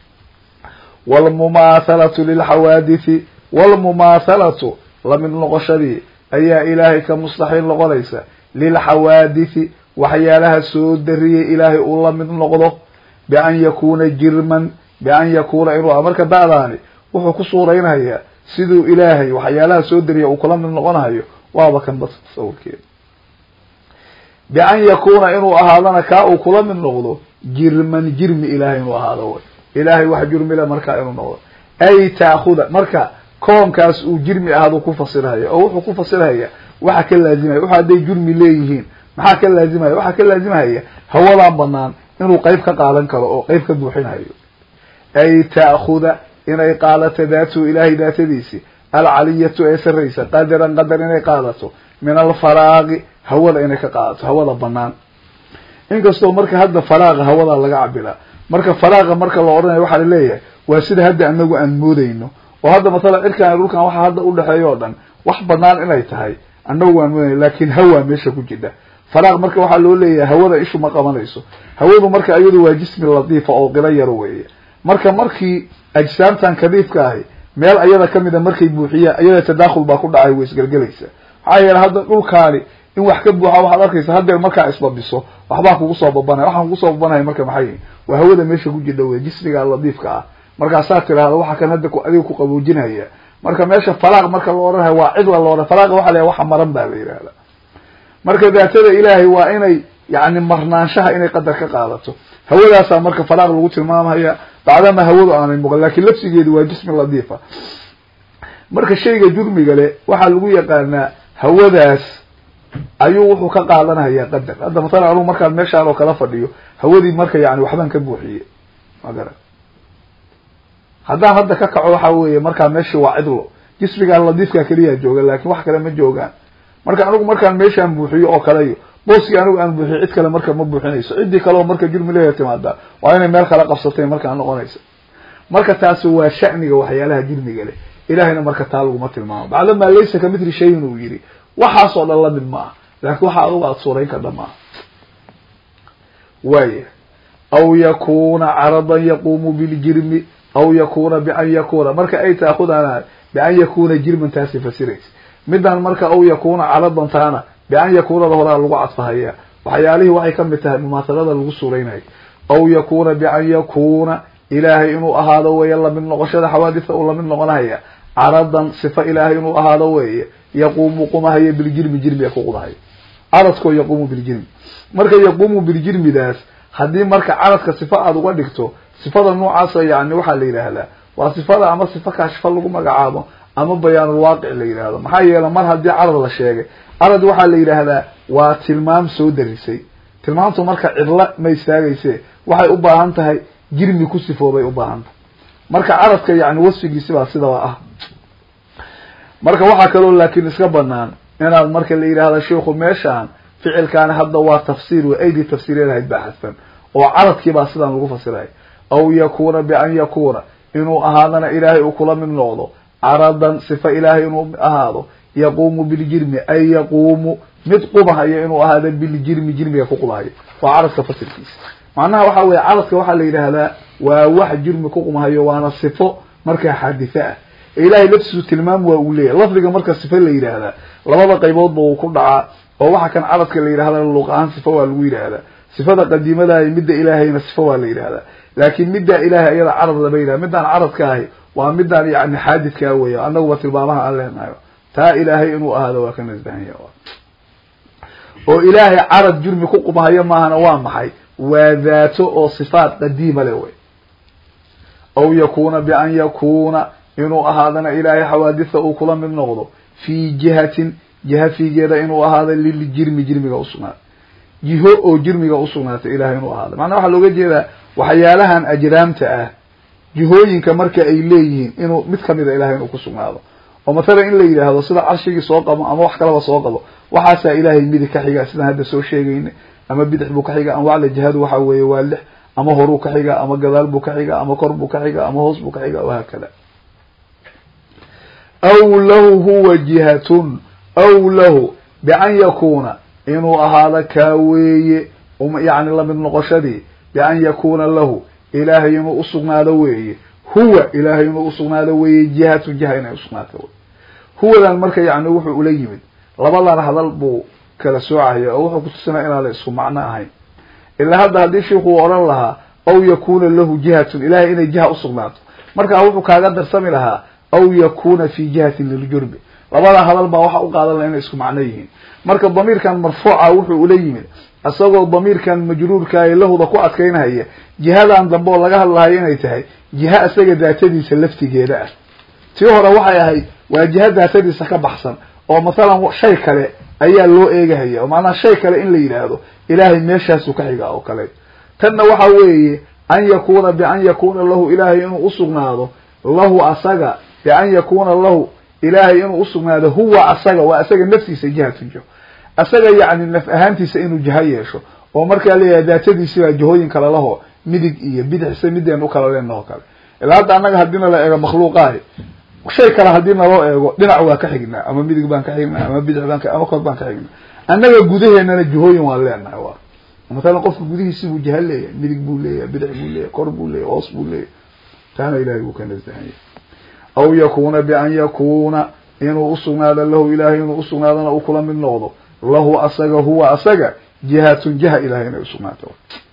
walmumaathalatu lilxawaadithi walmumaathalatu lamid noqoshadii ayaa ilaahay ka mustaxiil noqonaysa lilxawaadithi waxyaalaha soo dariyay ilaahay uu la mid noqdo bian yakuna jirman bian yakuna inuu marka ba'daani wuxuu ku suuraynayaa siduu ilaahay waxyaalaha soo dariya uu kula mid noqonahayo waaba kan bas tasawurkeeda bian yakuna inuu ahaadana kaa uu kula mid noqdo jirman jirmi ilaahay inuu ahaado way ilaahay wax jurmile markaa inuu noqdo ay taakuda marka koonkaas uu jirmi ahaaduu ku fasirhaya oo wuxuu ku fasirhaya waxa ka laazimaya wuxu hadday jurmi leeyihiin maxaa ka laazimaya waxaa ka laazimahaya hawadan banaan inuu qeyb ka qaadan karo oo qeyb ka buuxinhayo ay ta'khuda inay qaadato daatu ilaahay daatadiisi alcaliyatu ee saraysa qadaran qadar inay qaadato min alfaraaqi hawada inay ka qaadato hawada banaan inkastoo marka hadda faraaqa hawada laga cabira marka faraaqa marka la odhanayo waxaa laleeyahay waa sida hadda anagu aan moodeyno oo hadda masalan cirkaan dhulkan waxa hadda udhexeeya o dhan wax banaan inay tahay annagu waan moodaya laakin hawa meesha ku jidha faraaq marka waxaa loo leeyahay hawada ishu ma qabanayso hawadu marka iyadu waa jismi latiifa oo qilo yaro weeye marka markii ajsaamtan kadiifka ahi meel ayada kamida markay buuxiyaan ayada tadakhul baa ku dhacay way isgelgelaysa maxaa yeele hadda dhulkaani in wax ka buuxa waxaad arkaysa haddeer markaa isbabiso waxbaa kugu soo babanaya waxaan kugu soo babanaya marka maxay yihin waa hawada meesha ku jidha wey jismiga latiifka ah markaasaa tirahda waxa kan hadda adiga ku qaboojinaya marka meesha falaaq marka la odhanayo waa cidla la odhan falaaqa waxa la waxa maran baa la yihahda marka daatada ilaahay waa inay yani marnaanshaha inay qadar ka qaadato hawadaasaa marka falaaq lagu tilmaamaya bacdama hawadu aanay muuqan lakin lafsigeedu waa jismi latiifa marka shayga jurmiga le waxaa lagu yaqaanaa hawadaas ayuu wuxuu ka qaadanaya qadar hadda masalan anugu markaan meeshaan oo kala fadhiyo hawadii marka yani waxbaan ka buuxiye ma garan haddaan hadda ka kaco waxa weeye markaa meeshii waa cidlo jismigaa ladiifka keliyaa jooga lakin wax kale ma joogaan marka anigu markaan meeshaan buuxiyo oo kaleyo booskii anigu aan buuxiyo cid kale marka ma buuxinayso ciddii kaleo marka jurmi leeya timaada waa inay meel kala qabsatay markaa noqonaysa marka taasi waa sha'niga waxyaalaha jurmiga leh ilahayna marka taa laguma tilmaamo bacdamaa laysa ka mitli shayin uu yidhi waxaasoo dhan lamid ma ah laakin waxa adugu aada suurayn kardha maaha waaya aw yakuna caradan yaquumu biljirmi aw yakuna bian yakuna marka ay taakudaan bian yakuna jirman taasi fasiraysa midan marka aw yakuna caradan taana bian yakunada horaa lagu cadfahaya waxyaalihii waxay kamid tahay mumaahalada lagu suuraynayo aw yakuna bian yakuna ilaahay inuu ahaado weeye lamid noqoshada xawaadisa uu lamid noqonahaya caradan sifa ilaahay inuu ahaado weeye yaquumu qumahaya biljirmi jirmiga ku qudahayo caradkoo yaquumu biljirmi marka yaquumu biljirmidaas haddii marka caradka sifa aada uga dhigto sifada noocaasa yani waxaa la yidhaahdaa waa sifada ama sifa kaashifa lagu magacaabo ama bayaanulwaaqic la yidhahdo maxaa yeele mar haddii carad la sheegay carad waxaa la yidhaahdaa waa tilmaam soo darisay tilmaamtu marka cidla ma istaagayse waxay u baahan tahay jirmi ku sifoobay u baahan tahay marka caradka yani wasfigiisibaa sidaba ah marka waxaa kaloo laakin iska banaan inaad marka la yidhaahdo sheiku meeshaan ficilkaani hadda waa tafsiir wa aidi tafsiireedahayd baa xadfan oo caradkiibaa sidaan lagu fasiray aw yakuna bian yakuna inuu ahaadana ilaahay uu kula mid noqdo caradan sifa ilaahay inuu ahaado yaquumu biljirmi ay yaquumu mid qubahayo inuu ahaado biljirmi jirmiga ku qubahayo waa caradka fasirkiisa macnaha waxa weye caradka waxaa la yidhaahdaa waa wax jirmi ku qumahayo waana sifo markaa xaadithe ah ilahay laftiisu tilmaam waa uu leeyahy lafdiga marka sifa la yidhaahdaa labada qayboodba uu ku dhacaa oo waxa kan caradka la yidhahda luq ahaan sifa waa lagu yidhaahdaa sifada qadiimadahay midda ilaahayna sifa waa la yidhahdaa laakin middaa ilahay iyada carad lama yidhahda middaan caradka ahi waa midaan yani xaadidkaa weya annaguba tilmaamaha aan leenahayo taa ilaahay inuu ahaado waa ka nasbahanya oo ilaahay carad jurmi ku qumahayo maahana waa maxay waa daato oo sifaat qadiima le wey aw yakuna bian yakuna inuu ahaadana ilaahay xawaaditha uu kula mid noqdo fi jihatin jiha fiigeeda inuu ahaado liljirmi jirmiga usugnaatay jiho oo jirmiga usugnaatay ilahay inuu ahaado macnaa waxaa looga jeedaa waxyaalahan ajraamta ah jihooyinka marka ay leeyihiin inuu mid kamida ilahay inuu kusugnaado oo mathalan in la yidhaahdo sida carshigii soo qabo ama wax kalaba soo qabo waxaasaa ilaahay midig ka xiga sidaan hadda soo sheegayna ama bidix buu ka xiga ama wacla jihadu waxa weeye waa lix ama horuu ka xiga ama gadaal buu ka xiga ama kor buu ka xiga ama hoos buu ka xiga wahaakada aw lahu huwa jihatun aw lahu bian yakuna inuu ahaado kaa weeye yani lamid noqoshadii bian yakuna lahu ilaahay inuu usugnaado weeye huwa ilaahay inuu usugnaado weeye jihatu jiha inay usugnaato wey huwadan marka yani wuxuu ula yimid labadan hadal buu kala soocaya oo wuxuu kutusinaya inaana isku macno ahayn ilaa hadda haddii sheikuu odhan lahaa aw yakuna lahu jihatun ilahay inay jiha usugnaato markaa wuxuu kaaga darsami lahaa aw yakuna fi jihatin liljurbi labada hadal baa waxa u qaadan laha inay isku macno yihiin marka damiirkan marfuuca wuxuu ula yimid isagoo damiirkan majruurkaayo lahuda ku adkaynahaya jihadan dambe oo laga hadlahayo inay tahay jiha isaga daatadiisa laftigeeda ah tii hore waxay ahayd waa jiha daatadiisa ka baxsan oo mathalan shay kale ayaa loo eegahaya oo macnaha shay kale in la yidhaahdo ilaahay meeshaasuu ka xigaa oo kale tanna waxa weeye an yakuna bian yakuna lahu ilaahay inuu usugnaado lahu asaga bian yakuna lahu ilaahay inuu usugnaado huwa asaga waa asaga naftiisa jihatun jiho asaga yacni naf ahaantiisa inuu jiho yeesho oo markaa leeyahay daatadiisibaa jihooyin kale laho midig iyo bidixse mideen u kala leenaho kale ilaa hadda annaga haddiina la eego makhluuqaahi shay kale haddii naloo eego dhinac waa ka xignaa ama midig baan ka xignaa ama bidix baan ka ama kor baan ka xignaa annaga gudaheenana jihooyin waan leenahay waa matalan qofka gudihiisi buu jaha leeyahay midig buu leeyahay bidix buu leeyahay kor buu leeyahay hoos buu leeyahay taana ilahay wuu ka nasahanya aw yakuna bian yakuna inuu usugnaado lahu ilahay inuu usugnaadona uu kula mid noqdo lahu asaga huwa asaga jihatun jiha ilahay inay usugnaato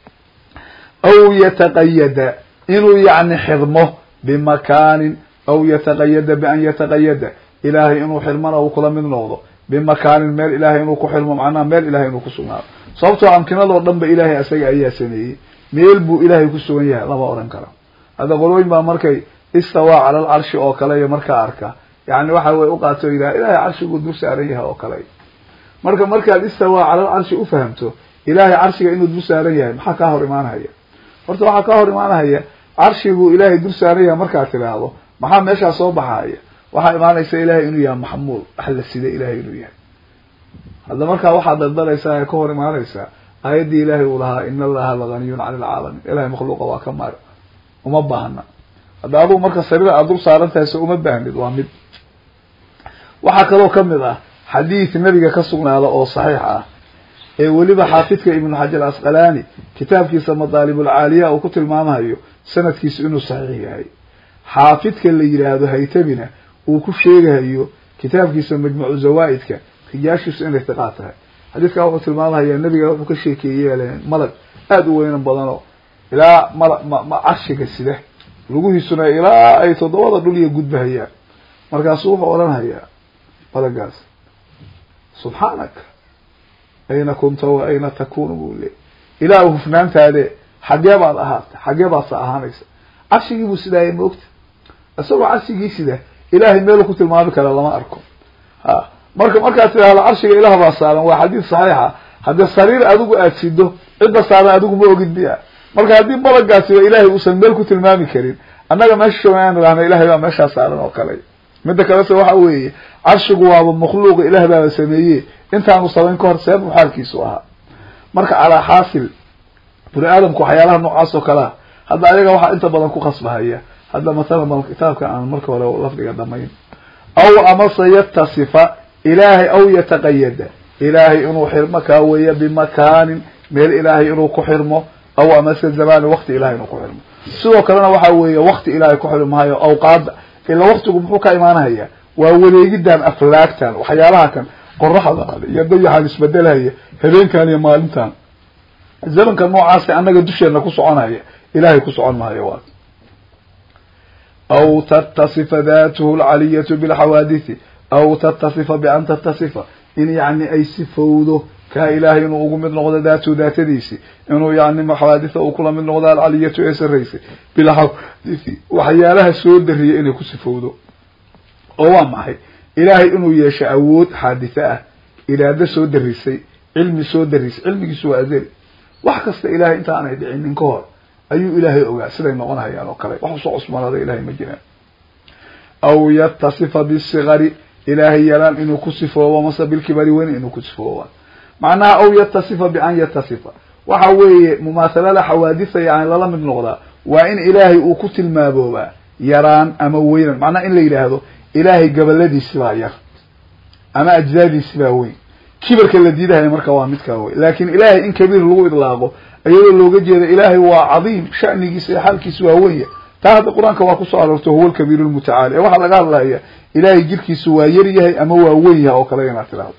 aw yataqayada inuu yani xirmo bimakaanin aw yataqayada bian yataqayada ilahay inuu xirmona uu kula mid noqdo bimakaanin meel ilahay inuu ku xirmo macnaha meel ilahay inuu kusugnaado sababtoo amkinadoo dhan ba ilahay asaga ayaa sameeyey meel buu ilahay ku sugan yahay lama odhan karo hadda qolooyin baa markay istawaa cala alcarshi oo kale iyo markaa arka yani waxa way uqaato yidhaha ilahay carshiguu dul saaran yahay oo kale marka markaad istawaa cala alcarshi ufahamto ilahay carshiga inuu dul saaran yahay maxaa kaa hor imaanahaya horta waxaa kaa hor imaanahaya carshiguu ilahay dul saaran yahay markaad tidhaahdo maxaa meeshaa soo baxaya waxaa imaanaysa ilahay inuu yahay maxmuul wax la sida ilahay inuu yahay hadda markaa waxaad daldalaysaa ee ka hor imaanaysaa aayaddii ilahay uu lahaa in allaha laganiyun cani alcaalamiin ilahay makhluuqa waa ka maar uma baahna hadda adugu marka sariir aad dul saaran tahay so uma baahnid waa mid waxaa kaloo kamid ah xadiid nabiga ka sugnaada oo saxiix ah ee weliba xaafidka ibnu xajar asqalaani kitaabkiisa madaalibulcaaliya uu ku tilmaamayo sanadkiisu inuu saxiix yahay xaafidka la yidhaahdo haytamina uu ku sheegahayo kitaabkiisa majmucu zawaa-idka rijaashiisu inay tiqaa tahay xadiidkaa wuxuu tilmaamahayaa nabiga wuxuu ka sheekeeyey malag aada u weynan badano ilaa mal ma carshiga sida lugihiisuna ilaa ay toddobada dhul iyo gudbahayaan markaasuu wuxuu odhanhayaa malagaas subxaanaka ayna kunta wa ayna takunu buu leey ilaah hufnaantaade xagee baad ahaatay xagee baad sa ahaanaysa carshigii buu sidaaya maogta isagoo carshigii sida ilahay meelu ku tilmaami kara lama arko ha marka markaad tidhaahdo carshiga ilaah baa saaran waa xadiid saxiixa haddii sariir adigu aad sido cidda saaran adigu ma ogid miya marka haddii balagaasiba ilahay uusan meel ku tilmaami karin annaga meesha joogan aan idhahna ilahay baa meeshaa saaran oo kale midda kalese waxa weeye carshigu waaba makhluuqa ilaah baaba sameeye intaanu samayn ka hor seebuu xaalkiisu ahaa marka calaa xaasil bini aadamku waxyaalaha noocaas oo kalea hadda ayaga waxaa inta badan ku khasbahaya hadda masalan bal kitaabka aan marka hore lafdiga dhamayn aw amase yatasifa ilaahay aw yataqayada ilaahay inuu xirmo kaa weeya bimakaanin meel ilaahay inuu ku xirmo aw amase zamani wakti ilahay inuu ku xirmo sidoo kalena waxa weeye wakti ilaahay ku xirmi maayo awqaada ila waktigu muxuu ka imaanahaya waa wareegidan aflaagtan waxyaalaha kan qoraxdan iyo dayaxan isbedelhaya habeenkan iyo maalintan zamanka noocaasa annaga dusheena ku soconaya ilahay ku socon maayo waa aw tattasifa datuhu lcaliyatu bilxawaadithi aw tattasifa bian tattasifa in yani ay sifowdo kaa ilahay inuu ugu mid noqdo daatuhu daatadiisi inuu yani xawaaditha uu kula mid noqdo alcaliyatu ee saraysay bilxawaadithi waxyaalaha soo dariyay inay ku sifowdo oo waa maxay ilaahay inuu yeesho awood xaadithe ah iraado soo darisay cilmi soo darisay cilmigiisu waa azeli wax kasta ilahay intaanay dhicinin ka hor ayuu ilaahay ogaa siday noqonhayaan oo kale wax usoo cusmaanada ilahay ma jiraan aw yatasifa bisigari ilaahay yaraan inuu ku sifoobo mase bilkibari weyn inuu ku sifooba macnaha aw yatasifa bian yatasifa waxa weeye mumaahalada xawaaditha yani lala mid noqdaa waa in ilaahay uu ku tilmaamoobaa yaraan ama weynan macnaha in la yidhaahdo ilaahay gabaladiisi baa yar ama ajdaadiisi baa weyn kibarka la diidahaya marka waa midkaa wey laakin ilaahay in kabiir lagu idlaaqo iyadoo looga jeeda ilaahay waa cadiim shanigiisa iyo xaalkiisa waa wenya taa hadda qur-aanka waa kusoo aroortay huwa alkabiir lmutacaali ee waxaa laga hadlaya ilaahay jirkiisu waa yar yahay ama waa wen yahay oo kale inaad tidhahdo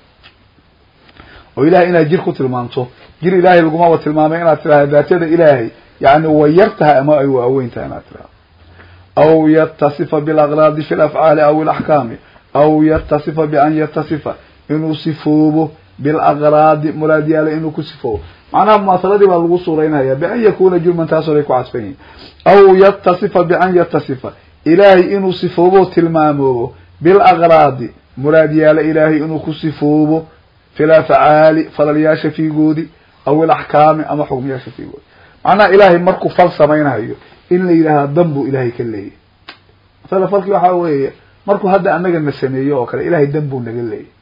oo ilahay inaad jir ku tilmaamto jir ilaahay lagumaba tilmaamay inaad tidhahdo daatada ilaahay yani way yar tahay ama ay waaweyn tahay inaad tidhahdo aw yatasifa bilaqraadi fi lafcaali aw ilaxkaami aw yatasifa bian yatasifa inuu sifoobo bilaqraadi muraadyaale inuu ku sifoobo macnaha mumaasaladii baa lagu suuraynaya bian yakuna jurman taasoo ay ku cadfan yihin aw yatasifa bian yatasifa ilaahay inuu sifoobo tilmaamoobo bilaqraadi muraadyaale ilaahay inuu ku sifoobo fil afcaali falalyaasha fiigoodi aw ilaxkaami ama xukmiyaasha fiigoodi macnaha ilaahay markuu fal samaynayo in la yidhaahda dan buu ilaahay ka leeyahy masala falki waxaa weeye markuu hadda anaga na sameeyo oo kale ilahay dan buu naga leeyahy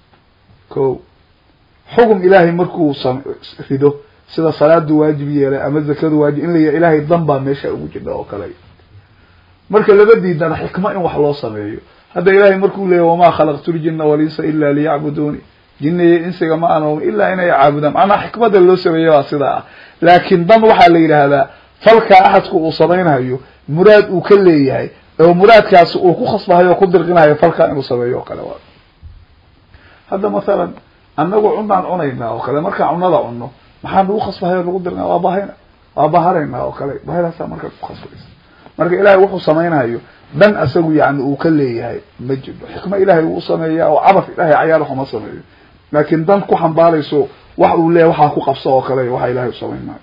ko xugum ilaahay markuu rido sida salaadu waajib yeelay ama zakadu waajib in la yidhah ilahay dan baa meesha ugu jidha oo kale marka laba diidana xikmo in wax loo sameeyo hadda ilahay markuu leeyahy wamaa khalaqtu ljina walinsa ila liyacbuduuni jinniyo insiga ma aan ilaa inay caabudaan macnaha xikmada loo sameeya waa sidaa ah laakin dan waxaa la yidhaahdaa falkaa axadku uu samaynayo muraad uu ka leeyahay oo muraadkaasi uu ku khasbahayo o ku dirqinayo falkaa inuu sameeyo oo kale waa hadda mathalan anagu cunaan cunaynaa oo kale markaan cunada cunno maxaa nagu khasbahayo nagu dirqina waa bahayna waa baharaynaa oo kale bahadaasa marka ku khasbaysa marka ilahay wuxuu samaynayo dan asagu yani uu ka leeyahay ma jiro xikmo ilahay wuu sameeyaa oo cabaf ilahay cayaal waxuma sameeyo laakin dan ku xambaarayso wax uu leeyahy waxaa ku qabso oo kale waxa ilahay u samayn maayo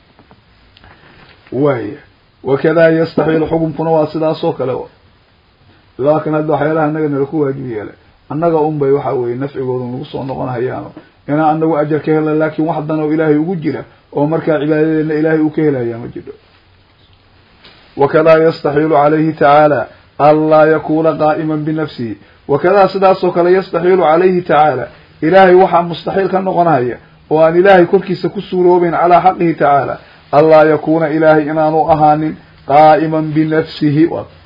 waya wakada yastaxiil xukunkuna waa sidaas oo kale laakin hadda waxyaalaha anaga nala ku waajib yeelay annaga un bay waxa weye nafcigooda nagu soo noqon hayaano inaan anagu ajar ka hela laakin wax dan oo ilaahay ugu jira oo markaa cibaadadeedna ilaahay uu ka helaya ma jiro wakada yastaxiilu calayhi tacaala anlaa yakuna qaa'ima binafsihi wakadaa sidaasoo kale yastaxiilu calayhi tacaala ilaahay waxaa mustaxiil ka noqonaya oo aan ilaahay korkiisa ku suuroobeyn calaa xaqihi tacaala anlaa yakuna ilaahay inaanu ahaanin qaa'iman binafsihi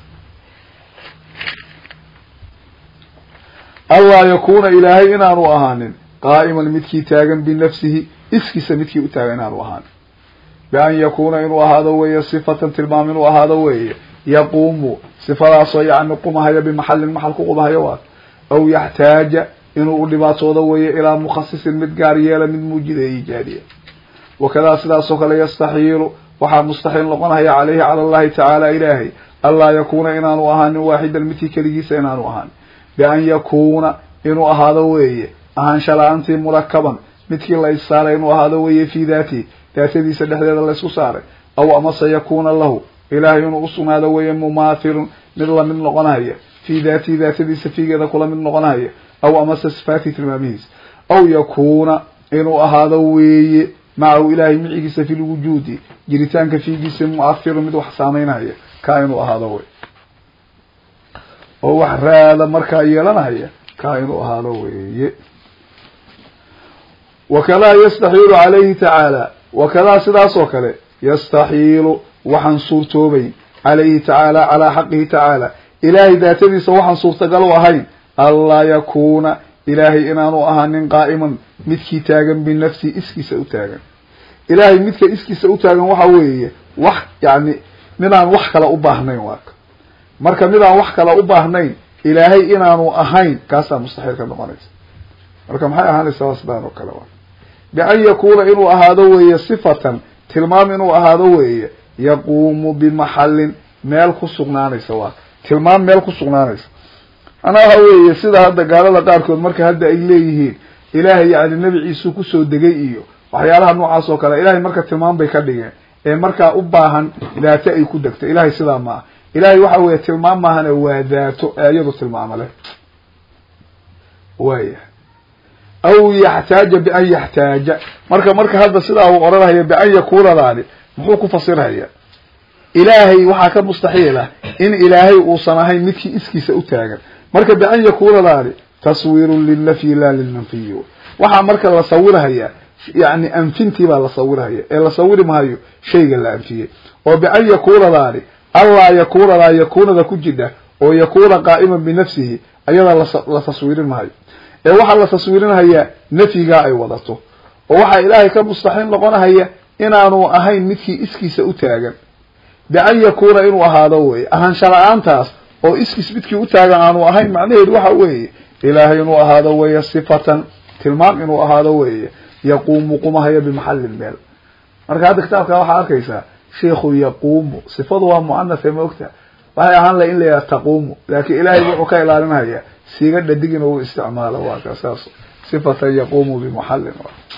anlaa yakuna ilaahay inaanu ahaanin qaa'iman midkii taagan binafsihi iskiisa midkii u taagan inaanu ahaanin bian yakuna inuu ahaado weeye sifatan tilmaam inuu ahaado weeye yaquumu sifadaasoo yani qumahaya bimaxalin maxal ku qumahaya waa aw yaxtaaja inuu u dhibaatoodo weeye ilaa mukhasisin mid gaar yeela mid muujida e ijaadiya wakadaa sidaasoo kale yastaxiilu waxaa mustaxiil noqonaya caleyhi cala allahi tacaala ilaahay anlaa yakuna inaanu ahaanin waaxidan midkii keligiisa inaanu ahaanin bian yakuna inuu ahaado weeye ahaansha la-aantii murakaban midkii la issaaray inuu ahaado weeye fii daatihi daatadiisa dhexdeeda laysku saaray aw amase yakuna lahu ilaahay inuu usugnaado weeye mumaathilun mid lamid noqonaya fii daatihi daatadiisa fiigeeda kula mid noqonaya aw amase sifaatihi tilmaamihiisa aw yakuna inuu ahaado weeye macahu ilaahay micigiisa fi lwujuudi jiritaanka fiigiisa muathirun mid wax saameynaya kaa inuu ahaado wey oo wax raada markaa yeelanaya kaa inuu ahaado weeye wakadaa yastaxiilu calayhi tacaala wakadaa sidaas oo kale yastaxiilu waxaan suurtoobayn calayhi tacaala calaa xaqihi tacaala ilaahay daatadiisa waxaan suurtagal u ahayn anlaa yakuuna ilaahay inaanu ahaanin qaa'iman midkii taagan binafsihi iskiisa u taagan ilaahay midka iskiisa u taagan waxa weeye wax yani midaan wax kale u baahnayn waaka marka midaan wax kale u baahnayn ilaahay inaanu ahayn kaasaa mustaxiil ka noqonaysa marka maxay ahaanaysaa sidaan oo kale waa bian yakuuna inuu ahaado weeye sifatan tilmaam inuu ahaado weeye yaquumu bimaxallin meel ku sugnaanaysa waa tilmaam meel ku sugnaanaysa manaa waxa weeye sida hadda gaalada qaarkood marka hadda ay leeyihiin ilaahay yani nebi ciisuu kusoo degay iyo waxyaalaha noocaas oo kale ilahay marka tilmaam bay ka dhigeen ee markaa u baahan daato ay ku degto ilahay sidaa maaha ilahay waxa weeye tilmaam maahane waa daato ee iyadu tilmaamo leh waya aw yaxtaaja bian yaxtaaja marka marka hadda sidaa uu oranaya bian yakunadaani muxuu ku fasirhaya ilaahay waxaa ka mustaxiil ah in ilaahay uusan ahayn midkii iskiisa u taagan marka bian yakunadaani taswiirun lilnafyi la lilmanfiyi waxaa marka la sawirhayaa yani anfintii baa la sawirhaya ee la sawiri maayo shayga la anfiyey oo bian yakunadaani allaa yakunadaa yakunada ku jidha oo yakuna qaa'iman binafsihi ayadaa la taswiirin maayo ee waxaa la taswiirinhayaa nafyigaa ay wadato oo waxaa ilaahay ka mustaxiil noqonahaya inaanu ahayn midkii iskiisa u taagan bian yakuna inuu ahaado weye ahaansha la-aantaas oo iskiis midkii u taagan aanu ahayn macnaheedu waxa weeye ilaahay inuu ahaado weeye sifatan tilmaam inuu ahaado weeye yaquumu qumahaya bimaxallin meel marka hadda kitaabka waxaa arkaysaa sheikhu yaquumu sifadu waa muanathe ma ogta waxay ahaan laha in la yidhaha taquumu laakin ilaahay wuxuu ka ilaalinaya siiga dhadig in uu isticmaalo waa ka saas sifatan yaquumu bimuxallin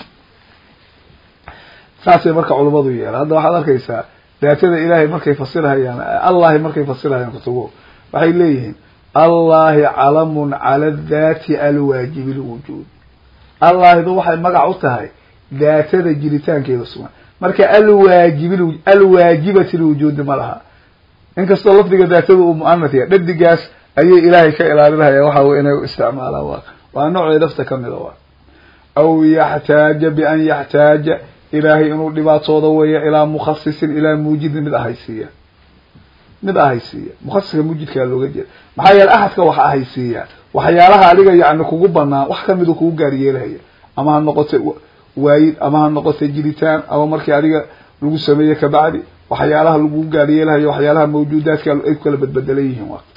saasay marka culimadu yeelaan hadda waxaad arkaysaa daatada ilaahay markay fasirhayaan allahi markay fasirhayaan kutubo waxay leeyihiin allahi calamun cala daati alwaajibi lwujuud allahidu waxay magac u tahay daatada jiritaankeeda sugan marka alwaajibi alwaajibati lwujuudi ma laha inkastoo lafdiga daatada uu muanath yahay dhadigaas ayay ilaahay ka ilaalinaya waxa wey inay isticmaalaan waa waa noocii lafta kamida waa aw yaxtaaja bian yaxtaaja ilaahay inuu dhibaatoodo weeya ilaa mukhasisin ilaa muujidin mid ahaysiiya mid ahaysiiya mukhasiska mujidkaa looga jeeda maxaa yeele axadka wax ahaysiiya waxyaalaha adiga yani kugu banaan wax kamidu kugu gaaryeelahaya ama ha noqoto waayid ama ha noqoto jiritaan ama markii adiga lagu sameeye kabacdi waxyaalaha lagu gaaryeelahayo waxyaalaha mawjuudaadka ay ku kala badbedelan yihiin wa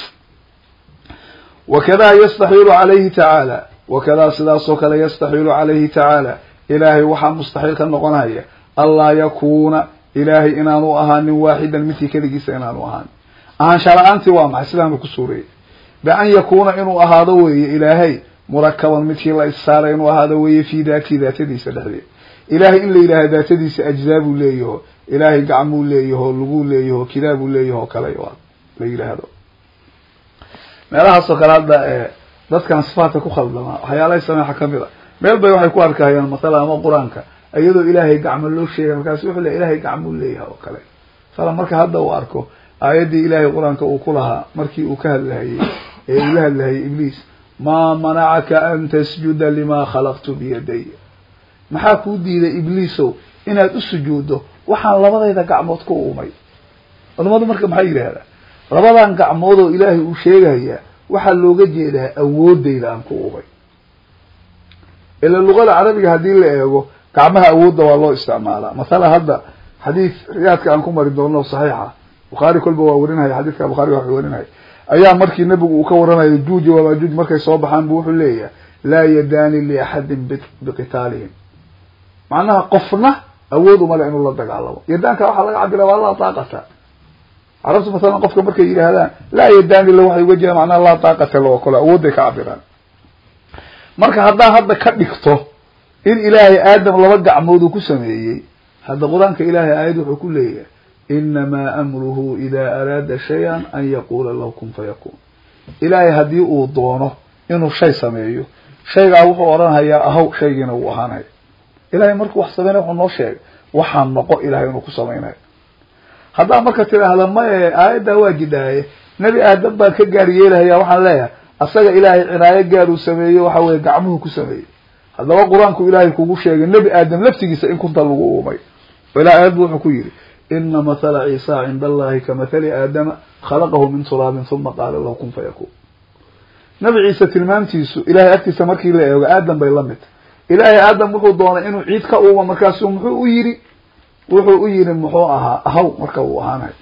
wakadaa yastaxiilu calayhi tacaala wakadaa sidaasoo kale yastaxiilu calayhi tacaala ilaahay waxaa mustaxiil ka noqonaya anlaa yakuuna ilaahay inaanu ahaanin waaxidan midkii keligiisa inaanu ahaanin ahaansha la-aantii waa maxay sidaanu ku suureeyay bian yakuuna inuu ahaado weeye ilaahay murakaban midkii la issaaray inuu ahaado weeye fii daatihi daatadiisa dhexdeed ilaahay in la yidhahda daatadiisa ajzaabuu leeyaho ilaahay gacmuu leeyaho laguu leeyaho kidaabuu leeyaho kale la yidhaahdo meelahaasoo kale hadda dadkan sifaatka ku khaldamaa waxyaalahay sameexa kamid a meel bay waxay ku arkahayaan masala ama qur-aanka iyadoo ilaahay gacmo loo sheegay markaas wuxuu le ilahay gacmuu leeyahay oo kale masala marka hadda uu arko aayaddii ilaahay qur-aanka uu ku lahaa markii uu ka hadlahayey ee uu la hadlahayay ibliis maa manacaka an tasjuda limaa khalaqtu biyaday maxaa kuu diiday ibliisow inaad u sujuuddo waxaan labadayda gacmood ku uumay culamadu marka maxay yidhaahdaa labadan gacmood oo ilaahay uu sheegayaa waxaa looga jeedaa awoodayda aan ku uumay ila luqada carabiga haddii la eego gacmaha awoodda waa loo isticmaalaa masala hadda xadiid riyaadka aan ku mari doono saxiixa bukhaari kolba waa warinaya xadiidka bukhaari waa warinaya ayaa markii nebigu uu ka waranayo juuji wamaajuuj markay soo baxaan bu wuxuu leeyahay laa yadaani liaxadin biqitaalihim macnaha qofna awood umale inuu la dagaalamo yadaanka waxaa laga cabira waa laa taaqata carabtu masalan qofka markay yidhaahdaan laa yadaani la waxay uga jeedaan macnaha laa taaqata loo kale awoodday ka cabiraan marka haddaa hadda ka dhigto in ilaahay aadam laba gacmood uu ku sameeyey hadda qur-aanka ilaahay aayad wuxuu ku leeyahay inamaa amruhu ida araada shay-an an yaquula lahu kun fayakun ilaahay haddii uu doono inuu shay sameeyo shaygaa wuxuu odhanhayaa ahow shaygiina wuu ahaanaya ilahay markuu wax sameynaya wuxuu noo sheegay waxaa noqo ilahay inuu ku samaynayo haddaa marka tidhaahda maye aayaddaa waa jidhaaye nebi aadam baan ka gaar yeelahaya waxaan leeyahay asaga ilaahay cinaayo gaar uu sameeyo waxa weye gacmuhu ku sameeyey haddaba qur-aanku ilaahay kugu sheegay nebi aadam laftigiisa in kunta lagu uumay ilah aayadbu wuxuu ku yidhi ina mathala ciisa cinda allahi ka mathali aadama khalaqahu min turaabin uma qaala lahu kun fayakun nabi ciise tilmaamtiisu ilahay agtiisa markii la eego aadam bay la mid ilaahay aadam wuxuu doonay inuu ciid ka uuma markaasu muxuu u yidhi wuxuu u yidhi muxuu ahaa ahaw marka uu ahaanayo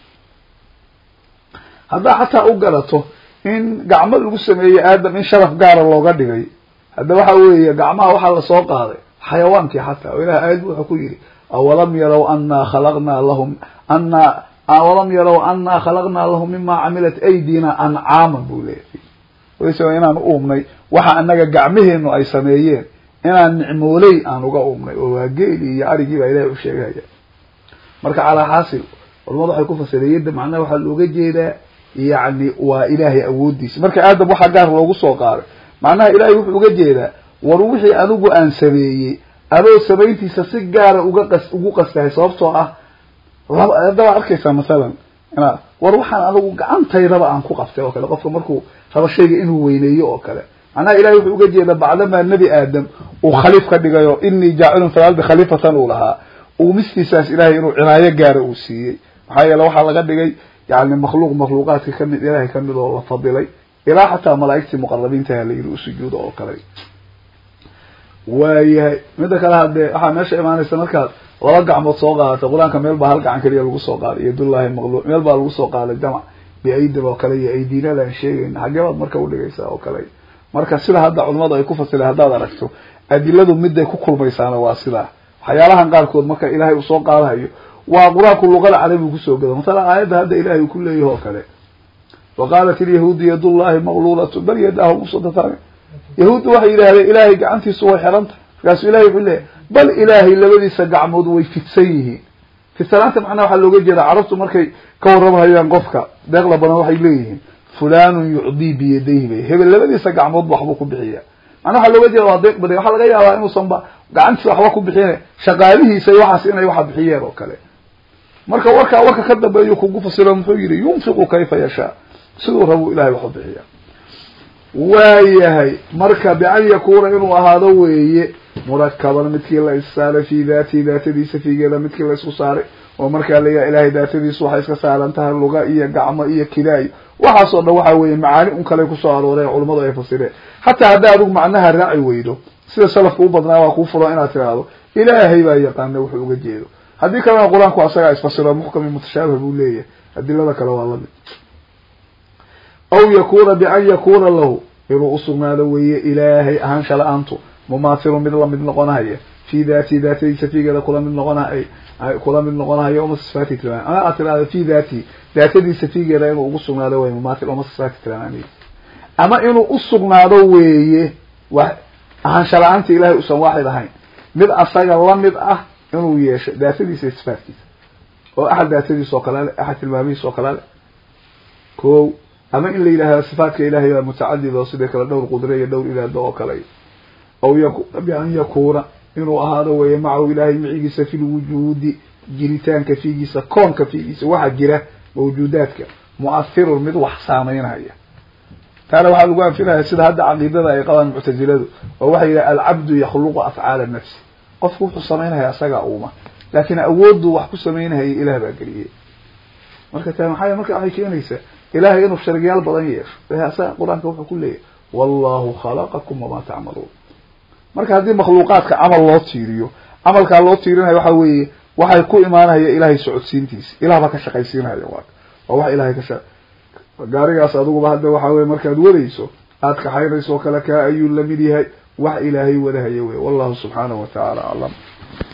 haddaa xataa u garato in gacmo lagu sameeyey aadam in sharaf gaara looga dhigay hadda waxa weeye gacmaha waxaa lasoo qaaday xayawaankii xataa oo ilahay aayad wuxuu ku yidhi awalam yarow anaa khalaqnaa lahum anaa awalam yarow anaa khalaqnaa lahum mima camilat aydina ancaaman buu leeyahay wayse inaan uumnay waxa anaga gacmaheenu ay sameeyeen inaan nicmooley aan uga uumnay oo waa geeli iyo arigii baa ilahay u sheegaya marka calaa xaasil culamadu waxay ku fasireen yadda macnaha waxaa looga jeedaa yacni waa ilaahay awoodiisa marka aadam waxaa gaar loogu soo qaaday macnaha ilahay wuxuu uga jeedaa war wixii anigu aan sameeyey adoo samayntiisa si gaara uga qas ugu qastahay sababtoo ah laba hadda waad arkaysaa masalan ina war waxaan anigu gacantaydaba aan ku qabtay oo kale qofka markuu rabo shayga inuu weyneeyo oo kale macnaha ilahay wuxuu uga jeedaa bacdamaa nebi aadam uu khaliif ka dhigayo inii jaacilun fi lardi khaliifatan uu lahaa uumistiisaas ilahay inuu cinaayo gaara uu siiyey maxaa yeele waxaa laga dhigay yani makhluuq makhluuqaadka kamid ilahay kamid oo la fadilay ilaa xataa malaa'igtii muqarabiintaha la yidhi usujuuda oo kale waayahay midda kale haddee waxaa meesha imaanaysa markaad laba gacmood soo qaadatay qur-aanka meel baa hal gacan keliya lagu soo qaaday yadullahi maqluuc meel baa lagu soo qaaday jamac biaydin oo kale iyo aydiinada aan sheegayna xaggee baad marka udhigaysaa oo kale marka sida hadda culimadu ay ku fasileen haddaad aragto adiladu miday ku kulmaysaana waa sidaa waxyaalahan qaarkood marka ilaahay uu soo qaadahayo waa qur-aanku luqada carabigu kusoo gado masala aayadda hadda ilahay uu ku leeyahi oo kale wa qaalat ilyahuudu yadullahi maqluulatu bal yadaahu mubsutatan yahuudda waxay yidhahdeen ilaahay gacantiisu way xiranta markaasuu ilahay wuxuu leeyahy bal ilaahay labadiisa gacmood way fidsan yihiin fidsanaanta macnaha waxaa looga jeeda carabtu markay ka warramahayaan qofka deeqla badan waxay leeyihiin fulanun yucdii biyadayhi bay hebel labadiisa gacmoodba waxbuu ku bixiya macnaha waxaa looga jeeda waa deeq badan waxaa laga yaabaa inuusanba gacantiisa waxba ku bixin shaqaalihiisa iyo waxaas inay waxa bixiyeen oo kale marka warkaa warka ka dambeeyu kugu fasiro muxuu yihi yunfiqu kayfa yashaa siduu rabuu ilahay waxu bixiya waayahay marka bian yakuuna inuu ahaado weeye murakaban midkii la issaaray fi daatihi daatadiisa figeeda midkii la isku saaray oo markaa layaha ilahay daatadiisu waxay iska saaran tahay luga iyo gacmo iyo kilaayo waxaasoo dhan waxa weeye macaani un kale kusoo arooreen culamadu ay fasireen hataa haddaa adigu macnaha raaci weydo sida salafka u badnaa waa kuu furan inaad tiraahdo ilaahay baa yaqaana wuxuu uga jeedo haddii kalena qur-aanku asagaa isfasiro muxkami mutashaabih buu leeyahay adilada kale waa lamid aw yakuna bian yakuna lahu inuu usugnaado weeye ilaahay ahaansha la-aantu mumathilun mid lamid noqonahaya fi daatihi daatadiisa figeeda kula mid noqonahay kula mid noqonahayo uma sifaati tilmaam ama aad tirahdo fi daatihi daatadiisa figeeda inuu ugu sugnaado wey mumathil uma sifaati tilmaamay ama inuu usugnaado weeye wax ahaansha la-aanta ilahay usan waaxid ahayn mid asaga lamid ah inuu yeesho daatadiisa iyo sifaatkiisa oo axad daatadiisa oo kale le axad tilmaamihiisa oo kale le ko ama in la yidhahdo sifaatka ilahay baa mutacadid oo sidai kale dhowr qudre iyo dhowr ilaado oo kale aw yakuna bian yakuuna inuu ahaado weeye macahu ilahay micigiisa fi lwujuudi jiritaanka fiigiisa koonka fiigiisa waxa jira mawjuudaadka mu'ahirun mid wax saameynaya taana waxaa lagu anfinaya sida hadda caqiidada ay qabaan muctaziladu oo waxay yidhaha alcabdu yakhluqu afcaala nafsi qofku wuxuu samaynaya asagaa uuma laakin awooddu wax ku samaynahaya ilaah baa geliyey marka ta maxaa marka waxay keenaysaa ilahay inuu sharigyaal badan yeesho asaga qur-aanka wuxuu ku leeyahy wallahu khalaqakum wamaa tacmaluun marka haddii makhluuqaadka camal loo tiiriyo camalkaa loo tiirinayo waxa weeye waxay ku imaanaya ilahay socodsiintiisa ilah baa ka shaqaysiinaya waa waa wax ilahay ka sha gaarigaas adiguba hadda waxa weye markaad wadayso aad kaxaynayso oo kale kaa ayuu lamid yahay wax ilaahay wadahaya wey wallahu subxaanahu wa tacaala aclam